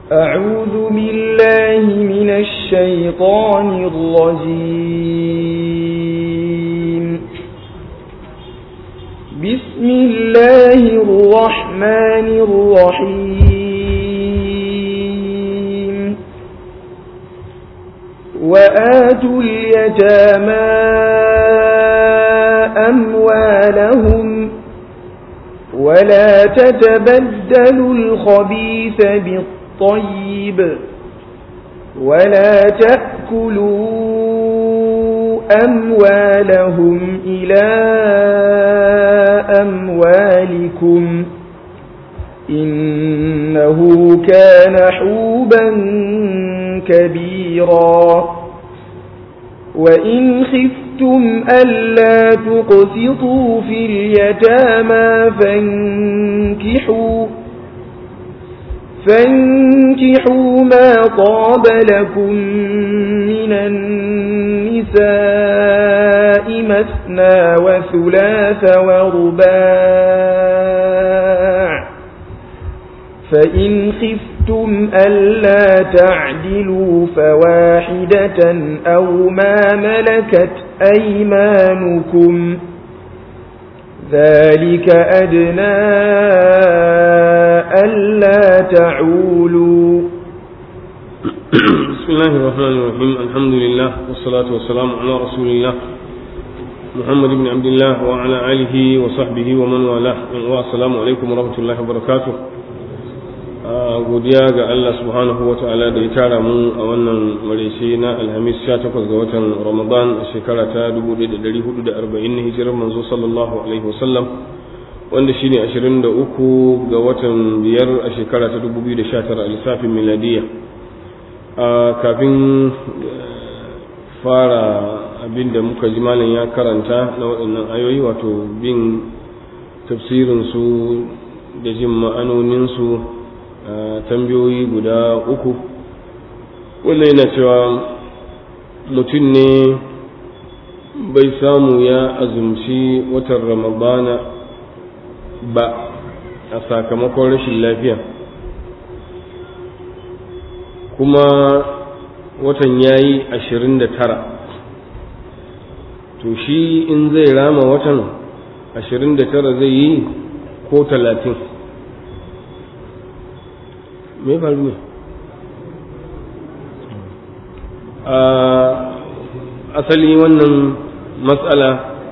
أعوذ بالله من الشيطان الرجيم بسم الله الرحمن الرحيم وآتوا اليتامى أموالهم ولا تتبدلوا الخبيث بالطيب ولا تأكلوا أموالهم إلى أموالكم إنه كان حوبا كبيرا وإن خفتم ألا تقسطوا في اليتامى فانكحوا فانكحوا ما طاب لكم من النساء مثنى وثلاث ورباع فإن خفتم ألا تعدلوا فواحدة أو ما ملكت أيمانكم ذلك أدنى ألا تعولوا بسم الله الرحمن الرحيم الحمد لله والصلاة والسلام على رسول الله محمد بن عبد الله وعلى آله وصحبه ومن والاه والسلام عليكم ورحمة الله وبركاته godiya ga Allah subhanahu wa ta'ala da ya tara mu a wannan maraice na alhamis 18 ga watan ramadan a shekara ta 1440 na hijirar manzo sallallahu alaihi wasallam wanda shine 23 ga watan biyar a shekara ta 2019 a lissafin miladiya kafin fara abin da muka ji malam ya karanta na waɗannan ayoyi wato bin tafsirinsu da jin ma'anoninsu tambayoyi guda uku wannan yana cewa mutum ne bai samu ya azumci watan ramadana ba a sakamakon rashin lafiya kuma watan ya yi ashirin da tara to shi in zai rama watan ashirin da tara zai yi ko talatin me faru ne a asali wannan matsala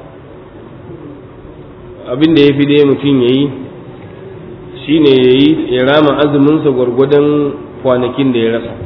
abin da ya fi dai mutum ya yi shi ne ya yi ya rama azuminsa gwargwadon kwanakin da ya rasa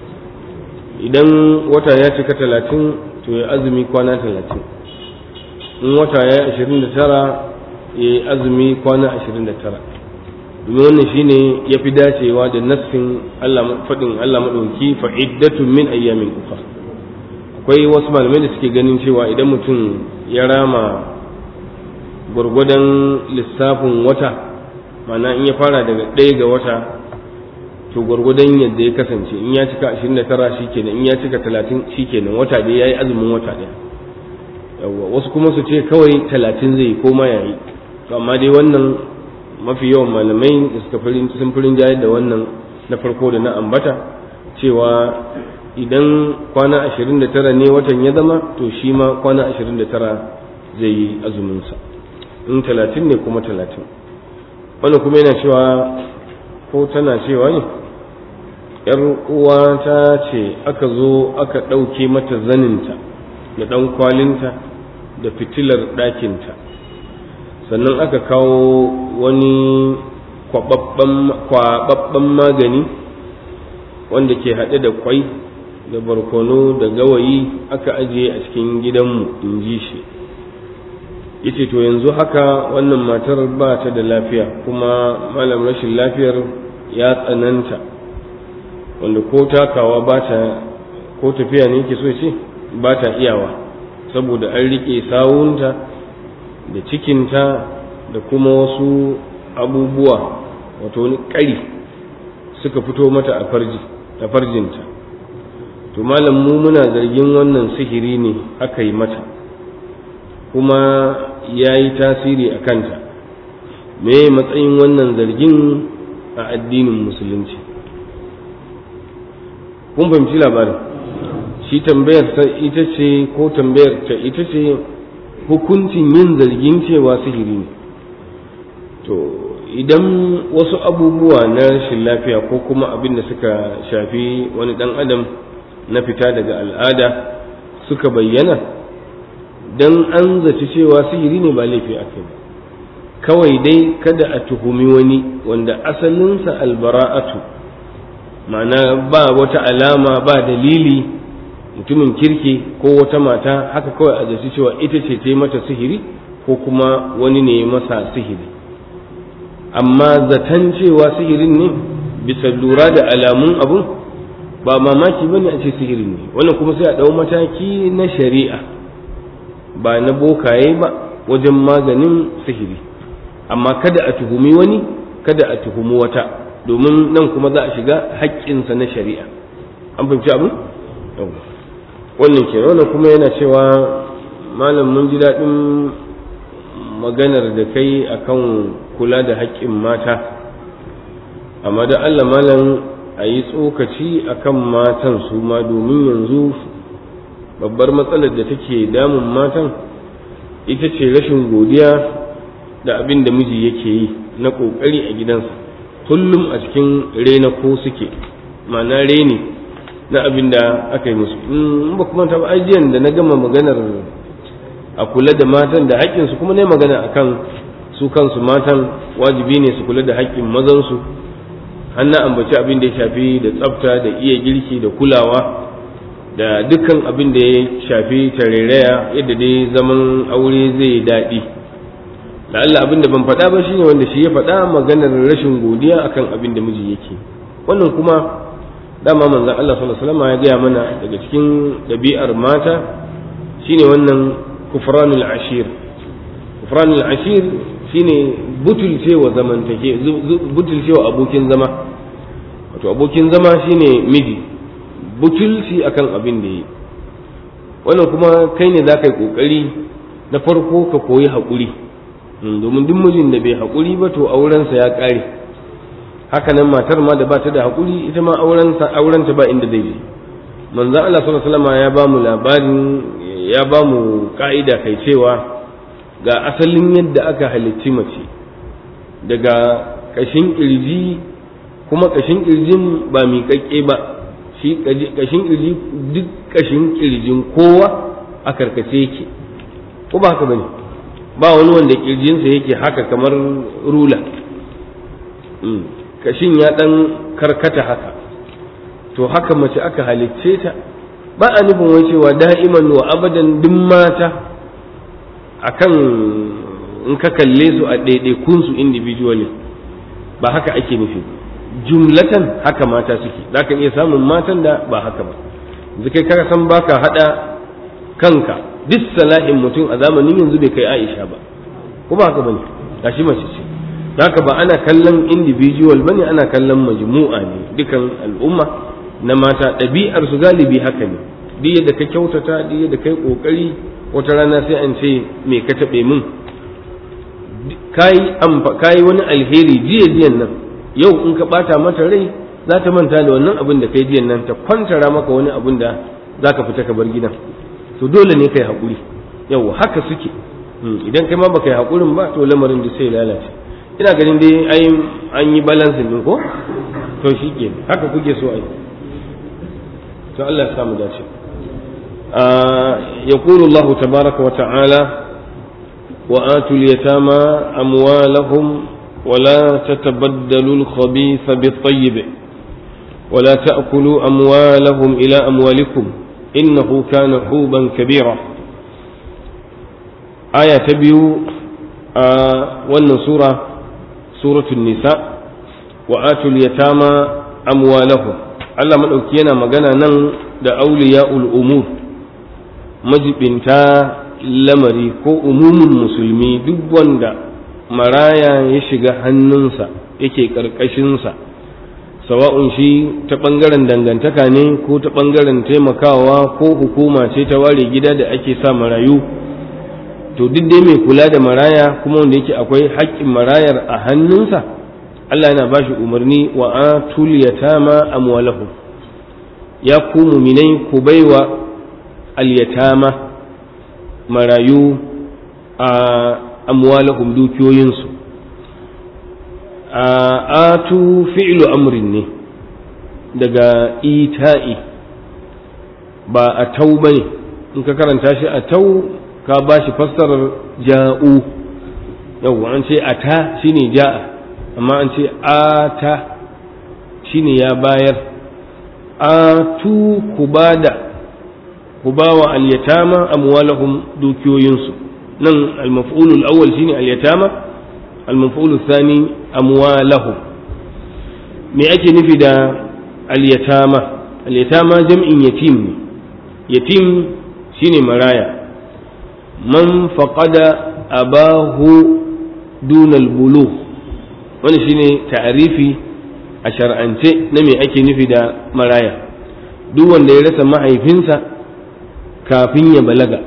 idan wata ya cika talatin to ya azumi kwana talatin in wata ya yi ashirin da tara ya yi azumi kwana ashirin da tara domin wannan shine ya fi dacewa da nassin faɗin Allah maɗauki fa'iddatun min ayyamin uka akwai wasu malamai da suke ganin cewa idan mutum ya rama gwargwadon lissafin wata mana in ya fara daga ɗaya ga wata to gwargwadon yadda ya kasance in ya cika 29 shikenan in ya cika 30 shikenan wata dai yayi azumin wata ɗaya yawwa wasu kuma su ce kawai 30 zai ko ma yayi to amma dai wannan mafi yawan malamai da suka sun firin jayar da wannan na farko da na ambata cewa idan kwana 29 ne watan ya zama to shi ma kwana 29 zai yi azuminsa in 30 ne kuma 30 wannan kuma yana cewa ko tana cewa ne yar uwa ta ce aka zo aka ɗauke mata zaninta da ɗan kwalinta da fitilar ɗakinta sannan aka kawo wani kwababban magani wanda ke haɗe da kwai da barkono da gawayi aka ajiye a cikin gidanmu in ji shi yace to yanzu haka wannan matar ba ta da lafiya kuma malam rashin lafiyar ya tsananta wanda ko takawa ba ta ko tafiya ne yake so ce ba ta iyawa saboda an riƙe sawunta da cikinta da kuma wasu abubuwa wato wani ƙari suka fito mata a farji a farjinta to malam mu muna zargin wannan sihiri ne aka yi mata kuma ya yi tasiri a kanta me matsayin wannan zargin a addinin musulunci kun fahimci labarin shi tambayar ta ita ce ko tambayar ta ita ce hukuncin yin zargin cewa sihiri ne to idan wasu abubuwa na rashin lafiya ko kuma abin da suka shafi wani dan adam na fita daga al'ada suka bayyana dan an zaci cewa sihiri ne ba laifi ake ba kawai dai kada a tuhumi wani wanda asalinsa albara'atu ma'ana ba wata alama ba dalili mutumin kirki ko wata mata haka kawai a zaci cewa ita ce ta mata sihiri ko kuma wani ne masa sihiri amma zaton cewa sihirin ne bisa lura da alamun abun ba mamaki ba ne a ce sihirin ne wannan kuma sai a ɗau mataki na shari'a ba na bokaye ba wajen maganin sihiri amma kada a tuhumi wani kada a tuhumi wata domin nan kuma za a shiga haƙƙinsa na shari'a an fahimci abin wannan ke wannan kuma yana cewa malam mun ji daɗin maganar da kai akan kula da haƙƙin mata amma da Allah malam a yi tsokaci akan matan su ma domin yanzu babbar matsalar da take damun matan ita ce rashin godiya da abin da miji yake yi na ƙoƙari a gidansa kullum a cikin rena ko suke ma'ana reni na abin da aka yi musu in ba kuma ta ajiyan da na gama maganar a kula da matan da haƙƙinsu kuma ne magana akan su kansu matan wajibi ne su kula da haƙƙin mazansu har na ambaci abin da ya shafi da tsafta da iya girki da kulawa da dukkan abin da ya shafi tarairaya yadda dai zaman aure zai daɗi da Allah abin da ban faɗa ba shine wanda shi ya faɗa maganar rashin godiya akan abin da miji yake wannan kuma dama manzon Allah sallallahu alaihi wasallam ya gaya mana daga cikin ɗabi'ar mata shine wannan kufranul ashir kufranul ashir shine butulcewa zamantake butulcewa abokin zama wato abokin zama shine miji butulci akan abin da yi wannan kuma kai ne za ka yi ƙoƙari na farko ka koyi haƙuri domin duk mijin da bai haƙuri ba to aurensa ya ƙare haka nan matar ma da ba ta da haƙuri ita ma aurensa aurenta ba inda zai je manzon Allah sallallahu alaihi wasallam ya ba mu labarin ya ba mu ka'ida kai cewa ga asalin yadda aka halicci mace daga ƙashin ƙirji kuma ƙashin ƙirjin ba miƙaƙƙe ba shi ƙashin ƙirji duk ƙashin ƙirjin kowa a karkace yake ko ba haka bane ba wani wanda ƙirjinsa yake haka kamar rula ƙashin ya ɗan karkata haka to haka mace aka halicce ta ba a nufin wai cewa da'iman wa abadan duk mata akan in ka kalle su a ɗaiɗaikun su individually ba haka ake nufi jumlatan haka mata suke za ka iya samun matan da ba haka ba yanzu kai ka san baka haɗa kanka duk salahin mutum a zamanin yanzu bai kai aisha ba ko ba haka bane gashi mace ce haka ba ana kallon individual bane ana kallon majmu'a ne dukan al'umma na mata ɗabi'ar su galibi haka ne duk yadda ka kyautata duk yadda kai kokari wata rana sai an ce me ka taɓe min kayi wani alheri jiya jiyan nan yau in ka ɓata mata rai za ta manta da wannan abin da kai jiyan nan ta kwantara maka wani abin da za ka fita ka bar gidan to dole ne kai haƙuri yau haka suke idan kai ma baka yi haƙurin ba to lamarin da sai lalace ina ganin dai ai an yi balansin din ko to shi ke haka kuke so ai to Allah ya samu dace يقول الله تبارك وتعالى وآتوا اليتامى أموالهم ولا تتبدلوا الخبيث بالطيب ولا تأكلوا أموالهم إلى أموالكم إنه كان حوبا كبيرا آية تبيو آه وأن سورة سورة النساء وآتوا اليتامى أموالهم Allah maɗauki yana magana nan da auliya'ul umur majibinta lamari ko umumin musulmi duk wanda maraya ya shiga hannunsa yake ƙarƙashinsa sawa'un shi ta ɓangaren dangantaka ne ko ta ɓangaren taimakawa ko hukuma ce ta ware gida da ake sa marayu to duk dai mai kula da maraya kuma wanda yake akwai haƙƙin marayar a hannunsa Allah yana bashi umarni wa atul yatama amwalahum ya ku muminai ku baiwa alyatama marayu a amwalahum dukiyoyinsu a atu fi'lu amrin ne daga ita'i ba a tau bane in ka karanta shi a tau ka ba shi fassarar ja'u yau an ce ata shine ja'a amma an ce ata shine ya bayar atu ku bada ku bawa al-yatama amwalahum dukiyoyinsu nan al-maf'ul al-awwal shine al-yatama al-maf'ul thani amwalahum me ake nufi da al-yatama al-yatama jam'in yatim ne yatim shine maraya man faqada abahu dunal bulugh wani shine ta'arifi a shar'ance na me ake nufi da maraya duk wanda ya rasa mahaifinsa kafin ya balaga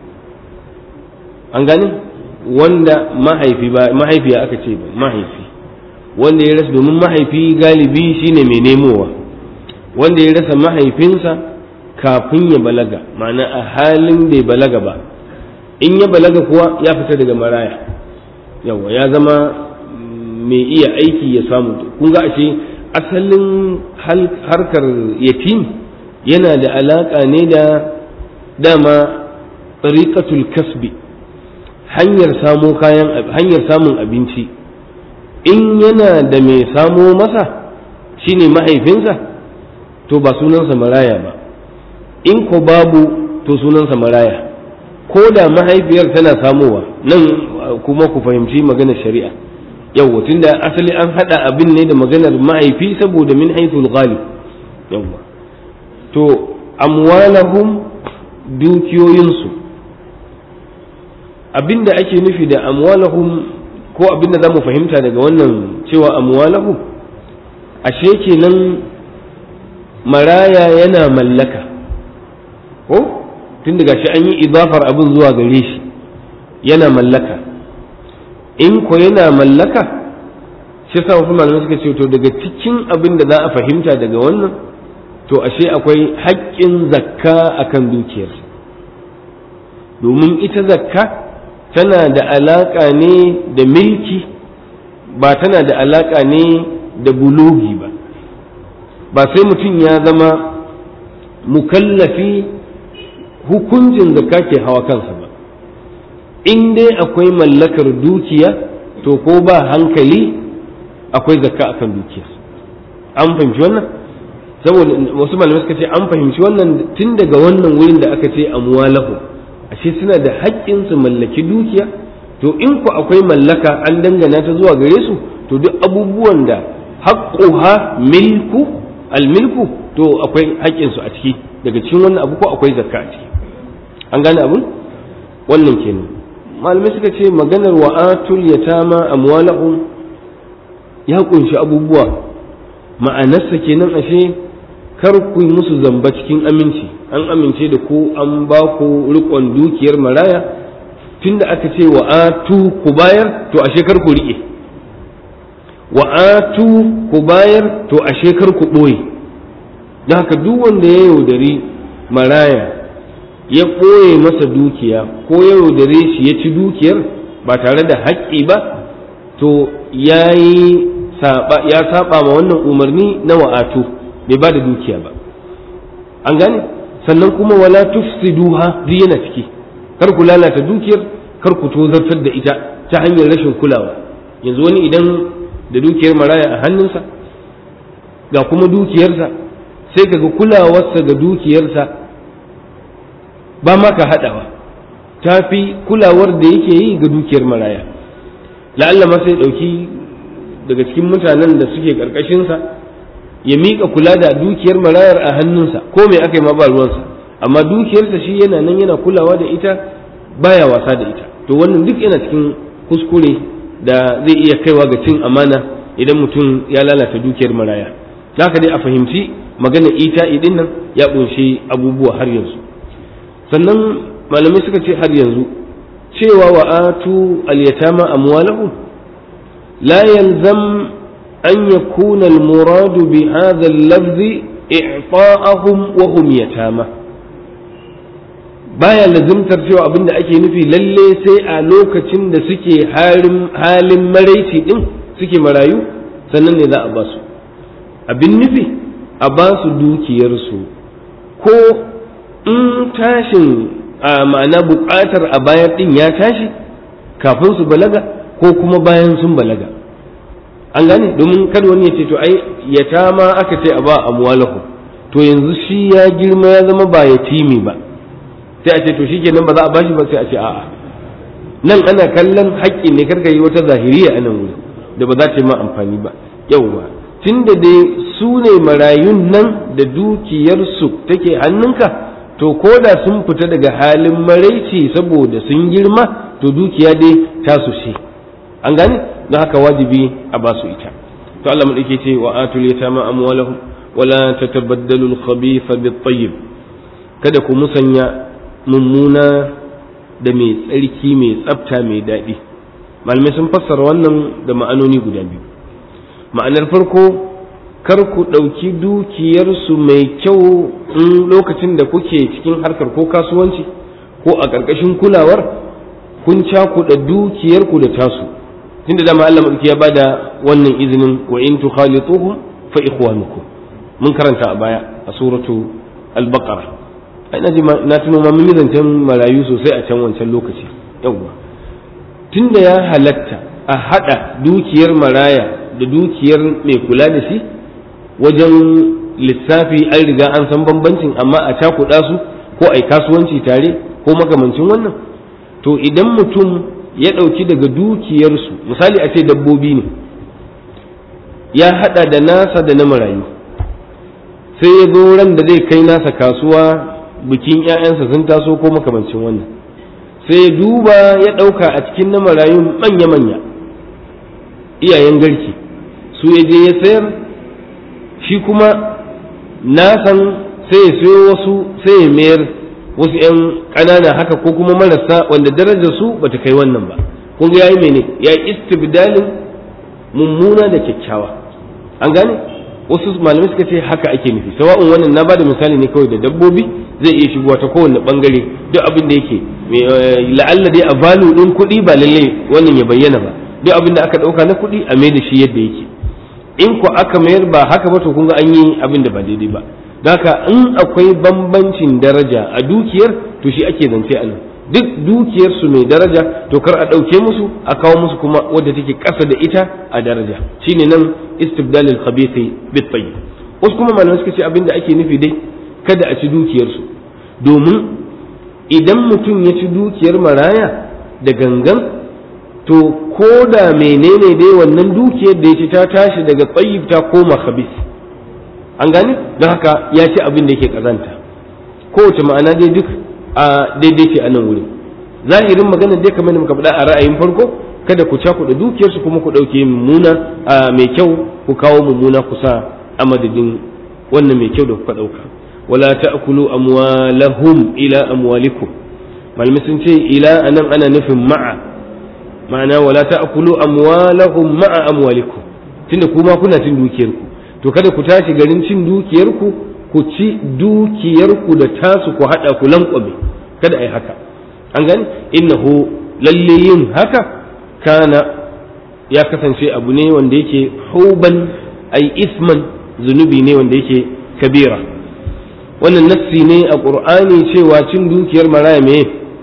an gane wanda mahaifi ba mahaifiya aka ce ba mahaifi wanda ya rasa domin mahaifi galibi shine mai nemowa wanda ya rasa mahaifinsa kafin ya balaga ma'ana a halin bai balaga ba in ya balaga kuwa ya fita daga maraya yawa ya zama mai iya aiki ya samu kun ga ashe asalin harkar yatim yana da alaka ne da dama tsariƙatul kasbi hanyar samo kayan hanyar samun abinci in yana da mai samo masa shine mahaifinsa to ba sunansa maraya ba in ko babu to sunansa maraya ko da mahaifiyar tana samowa nan kuma ku fahimci maganar shari'a yawwa tunda asali an hada abin ne da maganar mahaifi saboda min haithul ghalib yawwa to amwalahum dukiyoyinsu abinda ake nufi da amwalahum ko abinda za mu fahimta daga wannan cewa amwalahum ashe kenan maraya yana mallaka ko tun daga shi an yi idafar abin zuwa gare shi yana mallaka in ko yana mallaka shi sa wasu malamai suka ce to daga cikin abin da za a fahimta daga wannan to ashe akwai haƙƙin zakka akan dukiyarsa domin ita zakka tana da alaƙa ne da milki ba tana da alaƙa ne da bulogi ba ba sai mutum ya zama mukallafi hukuncin zakka ke hawa kansa ba in dai akwai mallakar dukiya to ko ba hankali akwai zakka akan dukiya an fahimci wannan saboda wasu malamai suka ce an fahimci wannan tun daga wannan wurin da aka ce amwalahu ashe suna da haƙƙin su mallaki dukiya to in ku akwai mallaka an dangana ta zuwa gare su to duk abubuwan da haqquha milku almilku to akwai haƙƙin su a ciki daga cikin wannan abu ko akwai zakka a ciki an gane abun wannan kenan malamai suka ce maganar wa'atul yatama amwalahum ya kunshi abubuwa ma'anarsa kenan ashe kar ku yi musu zamba cikin aminci an amince da ku an ba ku rikon dukiyar maraya tunda aka ce wa'atu ku bayar to ashe kar ku riƙe wa'atu ku bayar to ashe kar ku ɓoye da haka duk wanda ya yaudari maraya ya ɓoye masa dukiya ko ya yaudare shi ya ci dukiyar ba tare da haƙƙi ba to ya yi ya saba ma wannan umarni na wa'atu bai ba da dukiya ba an gane sannan kuma wala tufsiduha duk yana ciki kar ku lalata dukiyar kar ku tozartar da ita ta hanyar rashin kulawa yanzu wani idan da dukiyar maraya a hannunsa ga kuma dukiyarsa sai kaga kulawarsa ga dukiyarsa ba ma ka haɗawa ta fi kulawar da yake yi ga dukiyar maraya la'alla ma sai ɗauki daga cikin mutanen da suke ƙarƙashinsa ya miƙa kula da dukiyar marayar a hannunsa ko mai aka yi ma ba ruwansa amma dukiyarsa shi yana nan yana kulawa da ita baya wasa da ita to wannan duk yana cikin kuskure da zai iya kaiwa ga cin amana idan mutum ya lalata dukiyar maraya haka dai a fahimci magana ita idin nan ya ƙunshi abubuwa har yanzu sannan malamai suka ce har yanzu cewa wa atu al-yatama amwalahum la yalzam an yakuna al-murad bi hadha al-lafz i'ta'ahum wa hum yatama baya lazimtar cewa abin da ake nufi lalle sai a lokacin da suke halin maraici din suke marayu sannan ne za a ba su abin nufi a ba su dukiyarsu ko in tashin a ma'ana buƙatar a bayan din ya tashi kafin su balaga ko kuma bayan sun balaga an gane domin kada wani ya ce to ai yatama aka ce a ba amwalahu to yanzu shi ya girma ya zama ba yatimi ba sai a ce to shikenan ba za a bashi ba sai a ce a'a nan ana kallon haƙƙi ne karka yi wata zahiriya a nan wuri da ba za ta yi ma amfani ba yauwa tunda dai su ne marayun nan da dukiyarsu take hannunka to ko da sun fita daga halin maraici saboda sun girma to dukiya dai tasu ce an gane don haka wajibi a basu ita to Allah mu ce wa atul yatama amwalahum wala tatabaddalu al-khabitha bit-tayyib kada ku musanya mummuna da mai tsarki mai tsafta mai daɗi malamai sun fassara wannan da ma'anoni guda biyu ma'anar farko kar ku ɗauki dukiyarsu mai kyau in lokacin da kuke cikin harkar ko kasuwanci ko a ƙarƙashin kulawar kun cakuɗa dukiyarku da tasu tunda dama Allah ya bada wannan izinin wa in tukhalituhum fa ikhwanukum mun karanta a baya a suratu al-baqara ai na ji na tuno ma mun yi zancen marayu sosai a can wancan lokaci yawwa tunda ya halatta a hada dukiyar maraya da dukiyar mai kula da shi wajen lissafi an riga an san bambancin amma a cakuɗa su ko ai kasuwanci tare ko makamancin wannan to idan mutum ya ɗauki daga dukiyarsu misali a ce dabbobi ne ya hada da nasa da na marayu sai ya zo ran da zai kai nasa kasuwa bikin 'ya'yansa sun taso ko makamancin wannan sai ya duba ya ɗauka a cikin na marayun manya-manya iyayen garki su ya je ya sayar shi kuma nasan sai ya sayo wasu sai ya mayar wasu 'yan ƙanana haka ko kuma marasa wanda darajar su bata kai wannan ba kun ga yayi mene ya yi istibdalin mummuna da kyakkyawa an gane wasu malamai suka ce haka ake nufi sawa'un wannan na bada misali ne kawai da dabbobi zai iya shigowa ta kowane bangare duk abin da yake la'alla dai a value din kuɗi ba lalle wannan ya bayyana ba duk abin da aka ɗauka na kuɗi a mai da shi yadda yake in ko aka mayar ba haka ba to kun ga an yi abin da ba daidai ba haka in akwai bambancin daraja a dukiyar to shi ake zance a nan duk dukiyar su mai daraja to kar a ɗauke musu a kawo musu kuma wadda take ƙasa da ita a daraja shine nan istibdalil khabithi bit tayyib wasu kuma malamai suka ce abin da ake nufi dai kada a ci dukiyar su domin idan mutum ya ci dukiyar maraya da gangan to ko da menene dai wannan dukiyar da ya ci ta tashi daga tayyib ta koma khabith an gane don haka ya ci abin da yake kazanta kowace ma'ana dai duk a daidai ce a nan wurin zahirin magana dai kamar da muka faɗa a ra'ayin farko kada ku cakuɗa dukiyarsu kuma ku ɗauke mummuna a mai kyau ku kawo mummuna kusa a madadin wannan mai kyau da kuka ɗauka wala ta'kulu amwalahum ila amwalikum malamai sun ce ila anan ana nufin ma'a ma'ana wala ta'kulu amwalahum ma'a amwalikum tunda kuma kuna cin dukiyarku to kada ku tashi garin cin dukiyarku ku ci dukiyarku da tasu ku haɗa ku lankwame kada a yi haka an gani innahu lalle yin haka kana ya kasance abu ne wanda yake huban ai isman zunubi ne wanda yake kabira wannan nassi ne a ƙur'ani cewa cin dukiyar maraya me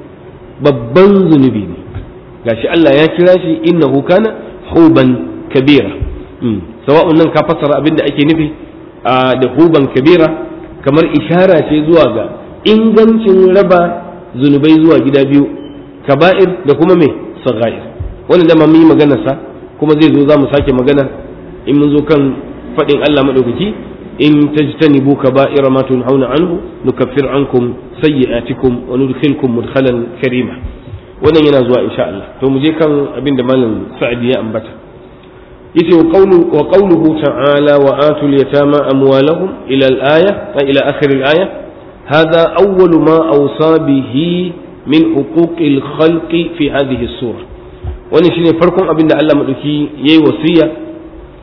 babban zunubi ne gashi Allah ya kira shi innahu kana huban kabira sawa'un nan ka fassara abin da ake nufi da huban kabira kamar ishara ce zuwa ga ingancin raba zunubai zuwa gida biyu kaba'ir da kuma mai saghair wannan da mun yi magana sa kuma zai zo za mu sake magana in mun zo kan faɗin Allah madaukaki in tajtanibu kaba'ira ma tunhauna anhu nukaffir ankum sayyi'atikum wa nudkhilkum mudkhalan karima wannan yana zuwa insha Allah to mu je kan abin da malam Sa'di ya ambata yace wa qawlu wa qawluhu ta'ala wa atul yatama amwalahum ila al-aya ila akhir al-aya hadha awwal ma awsa bihi min huquq al-khalq fi hadhihi as-sura wannan shine farkon abin da Allah madauki yayi wasiya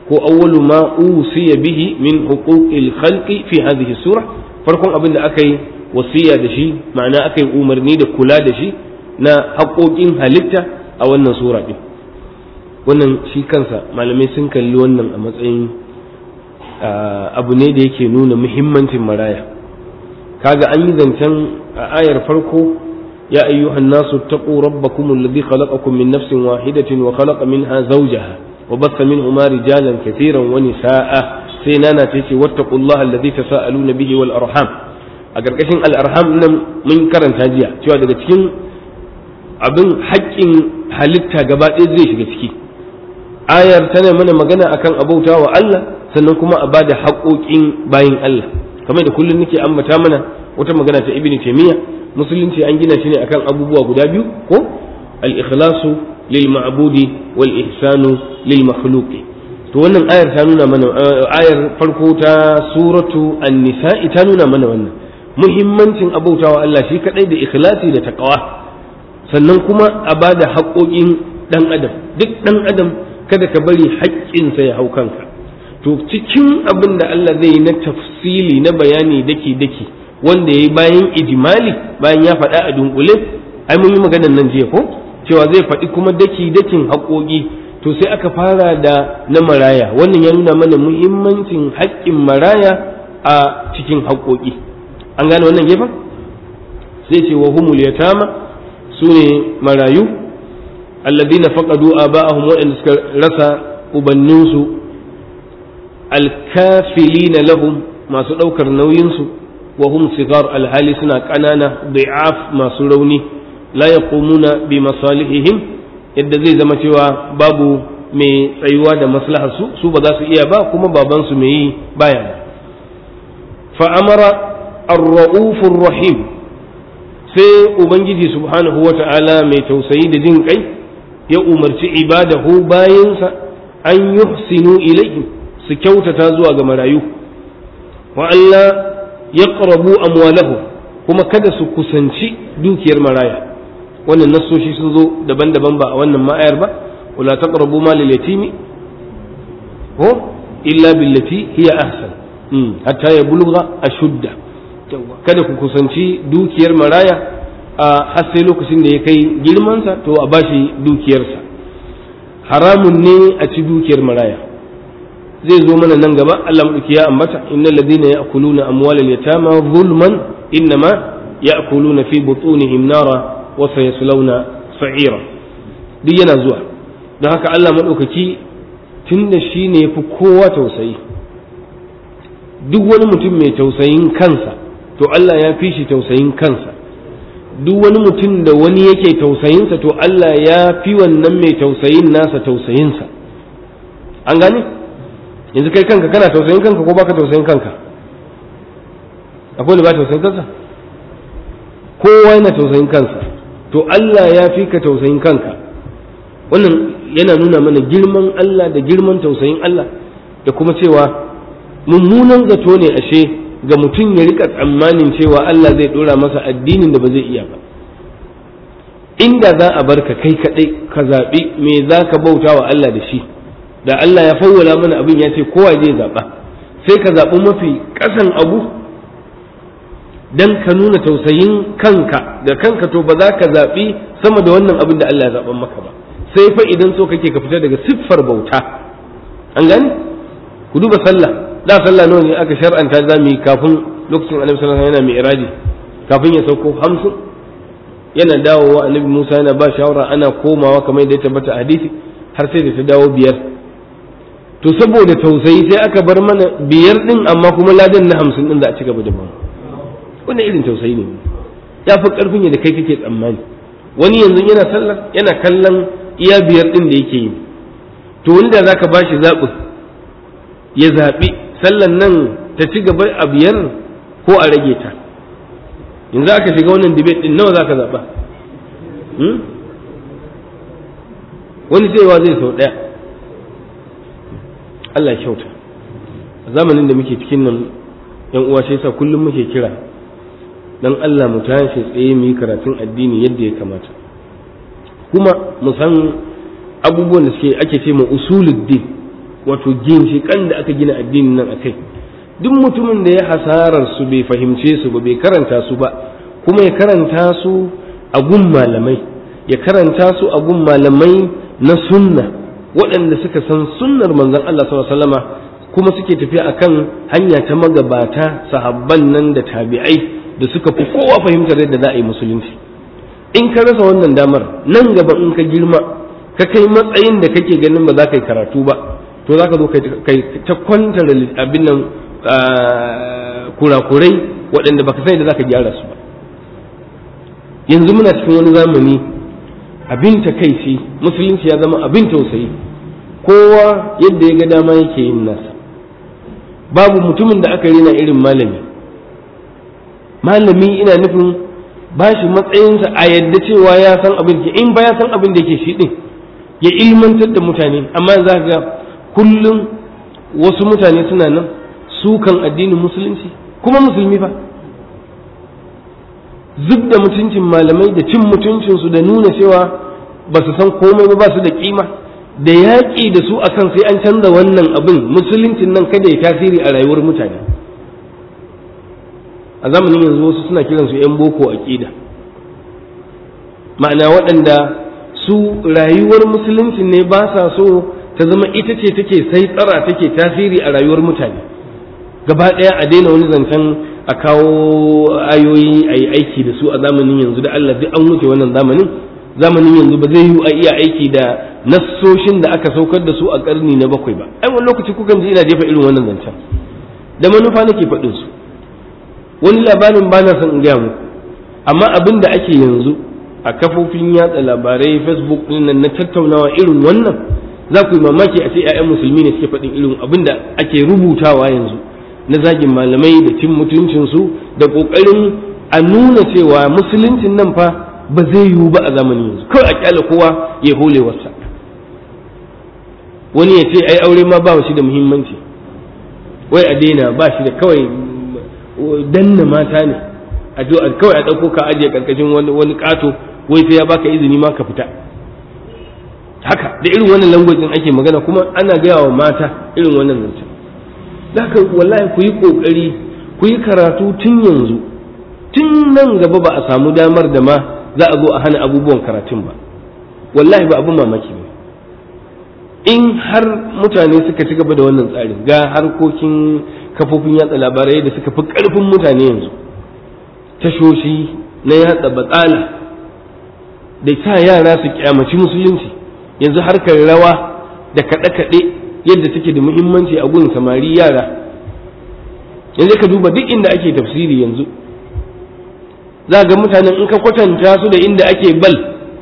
ko awwalu ma usiya bihi min huquqil khalqi fi hadhihi sura farkon abin da aka yi wasiya da shi ma'ana aka yi umarni da kula da shi na haƙoƙin halitta a wannan sura din wannan shi kansa malamai sun kalli wannan a matsayin abu ne da yake nuna muhimmancin maraya kaga an yi zancen a ayar farko ya ayyuhan nasu taqu rabbakum alladhi khalaqakum min nafsin wahidatin wa khalaqa minha zawjaha wa batha minhuma rijalan katiran wa nisaa sai nana ta ce wattaqullaha alladhi tasaaluna bihi wal arham a karkashin al arham nan mun karanta jiya cewa daga cikin abin haƙƙin halitta gaba ɗaya zai shiga ciki ayar tana mana magana akan abauta wa Allah sannan kuma a bada haƙoƙin bayin Allah kamar da kullum nake ambata mana wata magana ta ibnu taymiya musulunci an gina shi ne akan abubuwa guda biyu ko al-ikhlasu lil ma'budi wal ihsanu lil makhluqi to wannan ayar ta nuna mana ayar farko ta suratu an-nisa'i ta nuna mana wannan muhimmancin abautawa Allah shi kadai da ikhlasi da taqwa sannan kuma a bada haƙoƙin dan adam duk dan adam kada ka bari haƙƙinsa ya hau kanka to cikin abin da Allah zai yi na tafsili na bayani daki-daki wanda ya yi bayan ijimali bayan ya faɗa a dunkule ai mun yi maganar nan jiya ko cewa zai faɗi kuma daki-dakin haƙoƙi to sai aka fara da na maraya wannan ya nuna mana muhimmancin haƙƙin maraya a cikin haƙoƙi an gane wannan gefen sai ce wa humul yatama su ne marayu alladina faqadu aba'ahum waɗanda suka rasa ubanninsu alkafilina lahum masu ɗaukar nauyinsu wa hum sigar alhali suna ƙanana da'af masu rauni la yaqumuna bi masalihihim yadda zai zama cewa babu mai tsayuwa da maslahar su su ba za su iya ba kuma baban su mai yi baya fa amara ar-ra'ufur rahim sai ubangiji subhanahu wata'ala mai tausayi da jin kai ya umarci ibadahu bayansa an yuhsinu ilayhim su kyautata zuwa ga marayu wa Allah ya ƙarabu amwalahu kuma kada su kusanci dukiyar maraya wannan nassoshi sun zo daban-daban ba a wannan ma'ayar ba wala taqrabu malal yatimi ko illa billati hiya ahsan hatta ya bulgha ashudda kada ku kusanci dukiyar maraya a har sai lokacin da ya kai girmansa to a bashi dukiyarsa haramun ne a ci dukiyar maraya zai zo mana nan gaba Allah madauki ya ambata innal ladina ya'kuluna amwalal yatama zulman innama ya'kuluna fi butunihim nara wa sayaslawna sa'ira duk yana zuwa don haka Allah madaukaki tunda shine yafi kowa tausayi duk wani mutum mai tausayin kansa to Allah ya fi shi tausayin kansa duk wani mutum da wani yake tausayinsa to Allah ya fi wannan mai tausayin nasa tausayinsa an gane yanzu kai kanka kana tausayin kanka ko baka tausayin kanka akwai da ba tausayin kansa kowa yana tausayin kansa to Allah ya fi ka tausayin kanka wannan yana nuna mana girman Allah da girman tausayin Allah da kuma cewa mummunan zato ne ashe ga mutum ya rika tsammanin cewa Allah zai dora masa addinin da ba zai iya ba inda za a bar ka kai kadai ka zaɓi me za ka bauta wa Allah da shi da Allah ya fawwala mana abin ya ce kowa zai zaɓa sai ka zaɓi mafi ƙasan abu dan ka nuna tausayin kanka da kanka to ba za ka zaɓi sama da wannan abin da Allah ya zaɓan maka ba sai fa idan so kake ka fita daga siffar bauta an gani ku duba sallah da sallah nawa ne aka shar'anta za mu yi kafin lokacin annabi sallallahu alaihi wasallam yana mi'raji kafin ya sauko hamsin yana dawowa annabi Musa yana ba shawara ana komawa kamar yadda ya tabbata a hadisi har sai da ta dawo biyar to saboda tausayi sai aka bar mana biyar din amma kuma ladan na hamsin din za a ci gaba da ba wannan irin tausayi ne ya fi karfin yadda kai kake tsammani wani yanzu yana sallah yana kallon iya biyar din da yake yi to wanda zaka bashi zaɓin ya zaɓi sallan nan ta ci gaba a biyar ko a rage ta yanzu aka shiga wannan debate din nawa zaka zaɓa wani cewa zai sau ɗaya Allah kyauta a zamanin da muke cikin nan yan uwa sai sa kullum muke kira dan Allah mu tashi tsaye mu yi karatun addini yadda ya kamata kuma mu san abubuwan da suke ake ce ma usuluddin wato ginshiƙan da aka gina addinin nan akai duk mutumin da ya hasarar su bai fahimce su ba bai karanta su ba kuma ya karanta su a gun malamai ya karanta su a gun malamai na sunna waɗanda suka san sunnar manzon Allah sallallahu alaihi wasallama kuma suke tafiya akan hanya ta magabata sahabban nan da tabi'ai da suka fi kowa fahimtar yadda za a yi musulunci in ka rasa wannan damar nan gaba in ka girma ka kai matsayin da kake ganin ba za ka yi karatu ba to za ka zo kai ta kwantar abin nan kurakurai waɗanda baka sai da za ka gyara su ba yanzu muna cikin wani zamani abin takaici musulunci ya zama abin tausayi kowa yadda ya ga dama yake yin nasa babu mutumin da aka rena irin malami malami ina nufin ba shi matsayinsa a yadda cewa ya san abin da in ba ya san abin da yake shi din ya ilmantar da mutane amma za ga kullum wasu mutane suna nan sukan addinin musulunci kuma musulmi fa zub da mutuncin malamai da cin mutuncinsu da nuna cewa ba su san komai ba ba su da kima da yaƙi da su akan sai an canza wannan abin musuluncin nan kada ya tasiri a rayuwar mutane a zamanin yanzu wasu suna kiransu 'yan boko aƙida ma'ana waɗanda su rayuwar musuluncin ne ba sa so ta zama ita ce take sai tsara take tasiri a rayuwar mutane gaba ɗaya a daina wani zancen a kawo ayoyi a yi aiki da su a zamanin yanzu da Allah duk an wuce wannan zamanin zamanin yanzu ba zai yi a iya aiki da nassoshin da aka saukar da su a karni na bakwai ba ai wani lokaci kukan ji ina jefa irin wannan zancen da manufa nake faɗin su wani labarin ba na son in gaya muku amma abin da ake yanzu a kafofin yatsa labarai facebook ɗin nan na tattaunawa irin wannan za ku yi mamaki a ce 'ya'yan musulmi ne suke faɗin irin abin da ake rubutawa yanzu na zagin malamai da cin mutuncinsu da ƙoƙarin a nuna cewa musuluncin nan fa ba zai yiwu ba a zamanin yanzu kawai a kyale kowa ya hole wasa wani ya ce ai aure ma ba shi da muhimmanci wai a daina ba shi da kawai danna mata ne a jo kawai a ɗauko ka ajiye karkashin wani ƙato wai sai ya baka izini ma ka fita haka da irin wannan langwajin ake magana kuma ana gaya wa mata irin wannan zancen haka wallahi ku yi ƙoƙari ku yi karatu tun yanzu tun nan gaba ba a samu damar da ma za a zo a hana abubuwan karatun ba wallahi ba abin mamaki ba in har mutane suka ci gaba da wannan tsarin ga harkokin kafofin yatsa labarai da suka fi ƙarfin mutane yanzu tashoshi na yatsa batsala da sa yara su kyamaci musulunci yanzu harkar rawa da kaɗe-kaɗe yadda take da muhimmanci a gun samari yara yanzu ka duba duk inda ake tafsiri yanzu za ga mutanen in ka kwatanta su da inda ake bal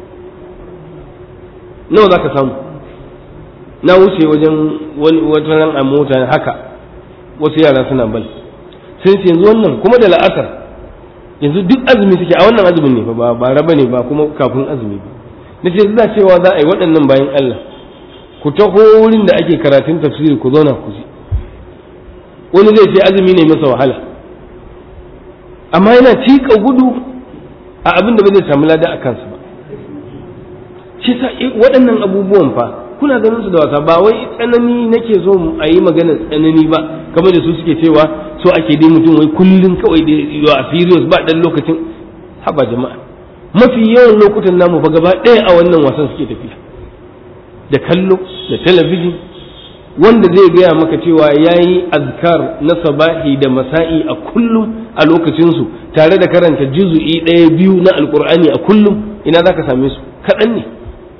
nawa za ka samu na wuce wajen wata ran a mota haka wasu yara suna bal sai ce yanzu wannan kuma da la'asar yanzu duk azumi suke a wannan azumin ne ba ba raba ne ba kuma kafin azumi ba na ce za cewa za a yi waɗannan bayan Allah ku taho wurin da ake karatun tafsiri ku zauna ku ji wani zai ce azumi ne masa wahala amma yana tika gudu a abin da ba zai samu lada a kansu ba shi sa waɗannan abubuwan fa kuna ganin su da wasa ba wai tsanani nake so a yi magana tsanani ba kamar da su suke cewa so ake dai mutum wai kullum kawai da yawa a serious ba dan lokacin haba jama'a mafi yawan lokutan namu fa gaba ɗaya a wannan wasan suke tafiya da kallo da talabijin wanda zai gaya maka cewa ya yi azkar na sabahi da masa'i a kullum a lokacinsu tare da karanta juzu'i ɗaya biyu na alkur'ani a kullum ina za ka same su kaɗan ne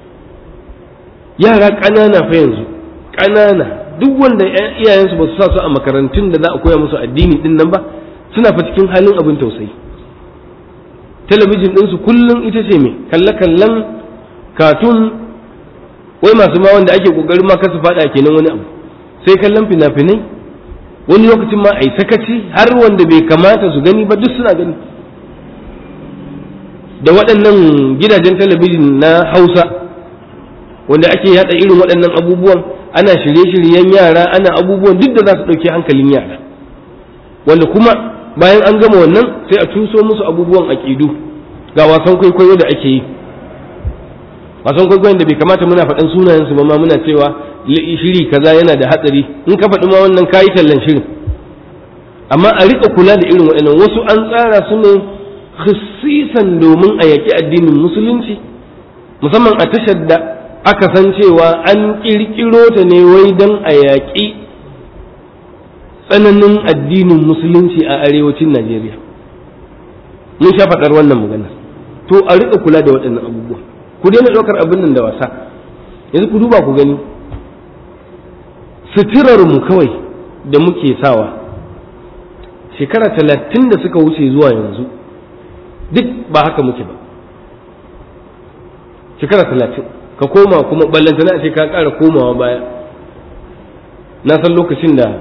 yara ƙanana fa yanzu ƙanana duk wanda iyayensu ba su sa su a makarantun da za a koya musu addini din nan ba suna fa cikin halin abin tausayi talabijin ɗinsu kullum ita ce mai kalle-kallen katun wai masu ma wanda ake ƙoƙarin ma kasu faɗa kenan wani abu sai kallon fina-finai wani lokacin ma a yi sakaci har wanda bai kamata su gani ba duk suna gani da waɗannan gidajen talabijin na hausa wanda ake yada irin waɗannan abubuwan ana shirye-shiryen yara ana abubuwan duk da za su ɗauki hankalin yara wanda kuma bayan an gama wannan sai a tuso musu abubuwan aƙidu ga wasan kwaikwayo da ake yi wasan kwaikwayon da bai kamata muna faɗan sunayen su ba ma muna cewa shiri kaza yana da hatsari in ka faɗi ma wannan kayi tallan shirin amma a riƙa kula da irin waɗannan wasu an tsara su ne khusisan domin a yaƙi addinin musulunci musamman a tashar da aka san cewa an ƙirƙiro ta ne wai don a yaƙi tsananin addinin musulunci a arewacin najeriya mun sha faɗar wannan magana to a riƙa kula da waɗannan abubuwa ku daina ɗaukar abin nan da wasa yanzu ku duba ku gani suturar mu kawai da muke sawa shekara talatin da suka wuce zuwa yanzu duk ba haka muke ba shekara talatin ka koma kuma ballantana a ce ka ƙara komawa baya na san lokacin da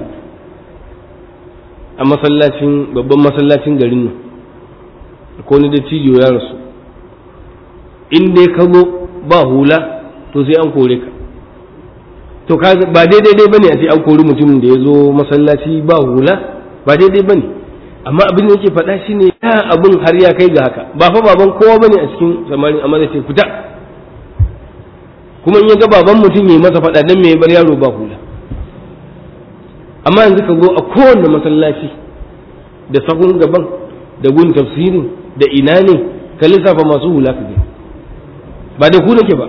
a masallacin babban masallacin garin nan ko ni da cijo ya rasu in dai ka zo ba hula to sai an kore ka to ba daidai dai bane a ce an kori mutumin da ya zo masallaci ba hula ba daidai bane amma abin da yake faɗa shine ya abin har ya kai ga haka ba fa baban kowa bane a cikin samarin amma zai ce fita kuma in ya ga baban mutum ya yi masa faɗa dan me ya bar yaro ba hula amma yanzu ka zo a kowanne masallaci da sahun gaban da gun tafsirin da ina ne ka lissafa masu hula ka gani ba da ku nake ba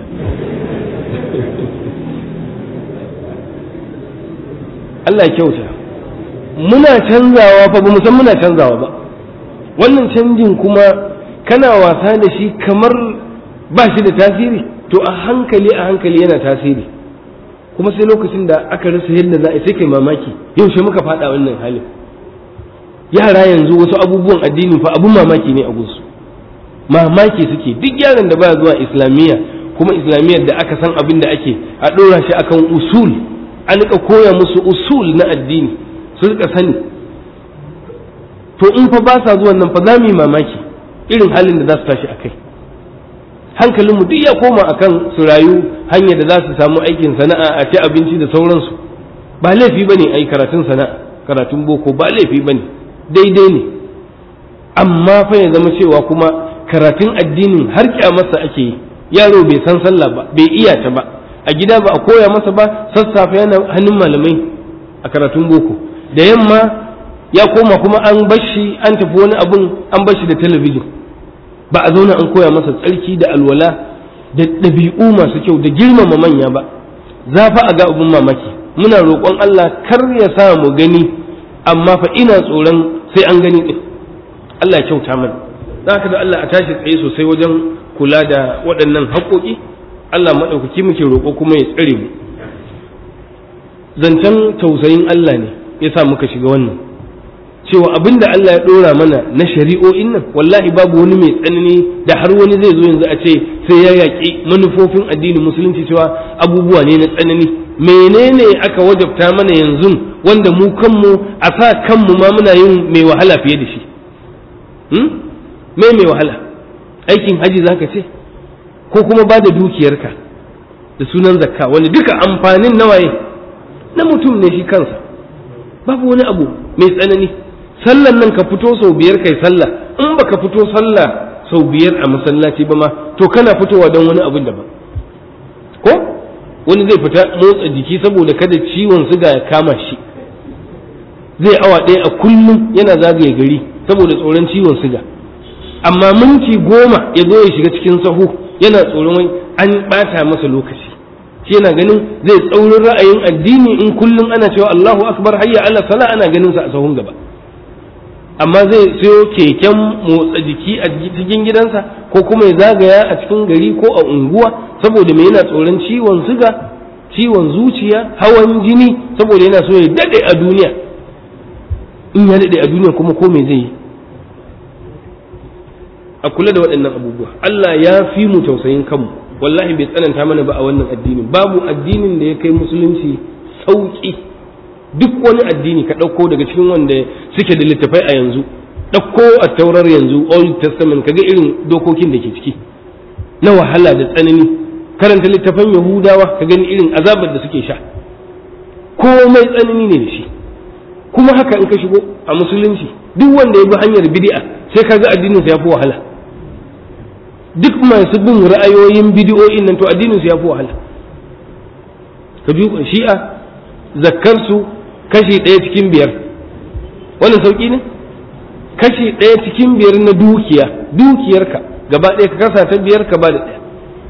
Allah kyauta muna canzawa fa ba mu san muna canzawa ba wannan canjin kuma kana wasa da shi kamar ba shi da tasiri to a hankali a hankali yana tasiri kuma sai lokacin da aka rasa yadda za a sai kai mamaki yaushe muka faɗa wannan halin yara yanzu wasu abubuwan addini fa abun mamaki ne a gunsu mamaki suke duk yaron da baya zuwa islamiyya kuma islamiyyar da aka san abin da ake a ɗora shi akan usul an rika koya musu usul na addini su rika sani to in fa ba sa zuwan nan fa za mu yi mamaki irin halin da za su tashi a kai hankalinmu duk ya koma akan su rayu hanyar da za su samu aikin sana'a a ci abinci da sauransu ba laifi ba ne a yi karatun sana'a karatun boko ba laifi ba ne daidai ne amma fa ya zama cewa kuma karatun addinin har kyamarsa ake yi yaro bai san sallah ba bai iya ta ba a gida ba a koya masa ba sassafe yana hannun malamai a karatun boko da yamma ya koma kuma an bashi an tafi wani abun an bashi da talabijin ba a zauna an koya masa tsarki da alwala da ɗabi'u masu kyau da girmama manya ba za fa a ga abun mamaki muna roƙon Allah kar ya sa mu gani amma fa ina tsoron sai an gani din Allah ya kyauta mana za ka da Allah a tashi tsaye sosai wajen kula da waɗannan haƙoƙi Allah maɗaukaki muke roƙo kuma ya tsare mu zancen tausayin Allah ne ya sa muka shiga wannan cewa abin da Allah ya ɗora mana na shari'o'in nan wallahi babu wani mai tsanani da har wani zai zo yanzu a ce sai ya yaƙi manufofin addinin musulunci cewa abubuwa ne na tsanani menene aka wajabta mana yanzu wanda mu kanmu a sa kanmu ma muna yin mai wahala fiye da shi me mai wahala aikin haji zaka ce ko kuma ba da dukiyarka da sunan zakka wani duka amfanin nawaye na mutum ne shi kansa babu wani abu mai tsanani sallan nan ka fito sau biyar kai sallah in baka fito sallah sau biyar a masallaci ba ma to kana fitowa don wani abin daban ko wani zai fita motsa jiki saboda kada ciwon suga ya kama shi zai awa ɗaya a kullum yana zagaye gari saboda tsoron ciwon suga amma minti goma ya zo ya shiga cikin sahu yana tsoron wai an ɓata masa lokaci shi yana ganin zai tsaurin ra'ayin addini in kullum ana cewa Allahu akbar hayya ala sala ana ganin sa a sahun gaba amma zai sayo keken motsa jiki a cikin gidansa ko kuma ya zagaya a cikin gari ko a unguwa saboda mai yana tsoron ciwon suga ciwon zuciya hawan jini saboda yana so ya dade a duniya in ya dade a duniya kuma ko me zai yi a kula da waɗannan abubuwa Allah ya fi mu tausayin kanmu wallahi bai tsananta mana ba a wannan addinin babu addinin da ya kai musulunci sauƙi duk wani addini ka ɗauko daga cikin wanda suke da littafai a yanzu ɗauko a taurar yanzu old testament kaga irin dokokin da ke ciki na wahala da tsanani karanta littafan yahudawa ka gani irin azabar da suke sha komai tsanani ne da shi kuma haka in ka shigo a musulunci duk wanda ya bi hanyar bid'a sai ka ga addinin sa ya fi wahala duk masu bin ra'ayoyin bidiyoyin nan to addinin su ya fi wahala ka duba shi'a zakkar su kashi ɗaya cikin biyar wannan sauki ne kashi ɗaya cikin biyar na dukiya dukiyarka gaba ɗaya ka kasa ta biyar ka ba da ɗaya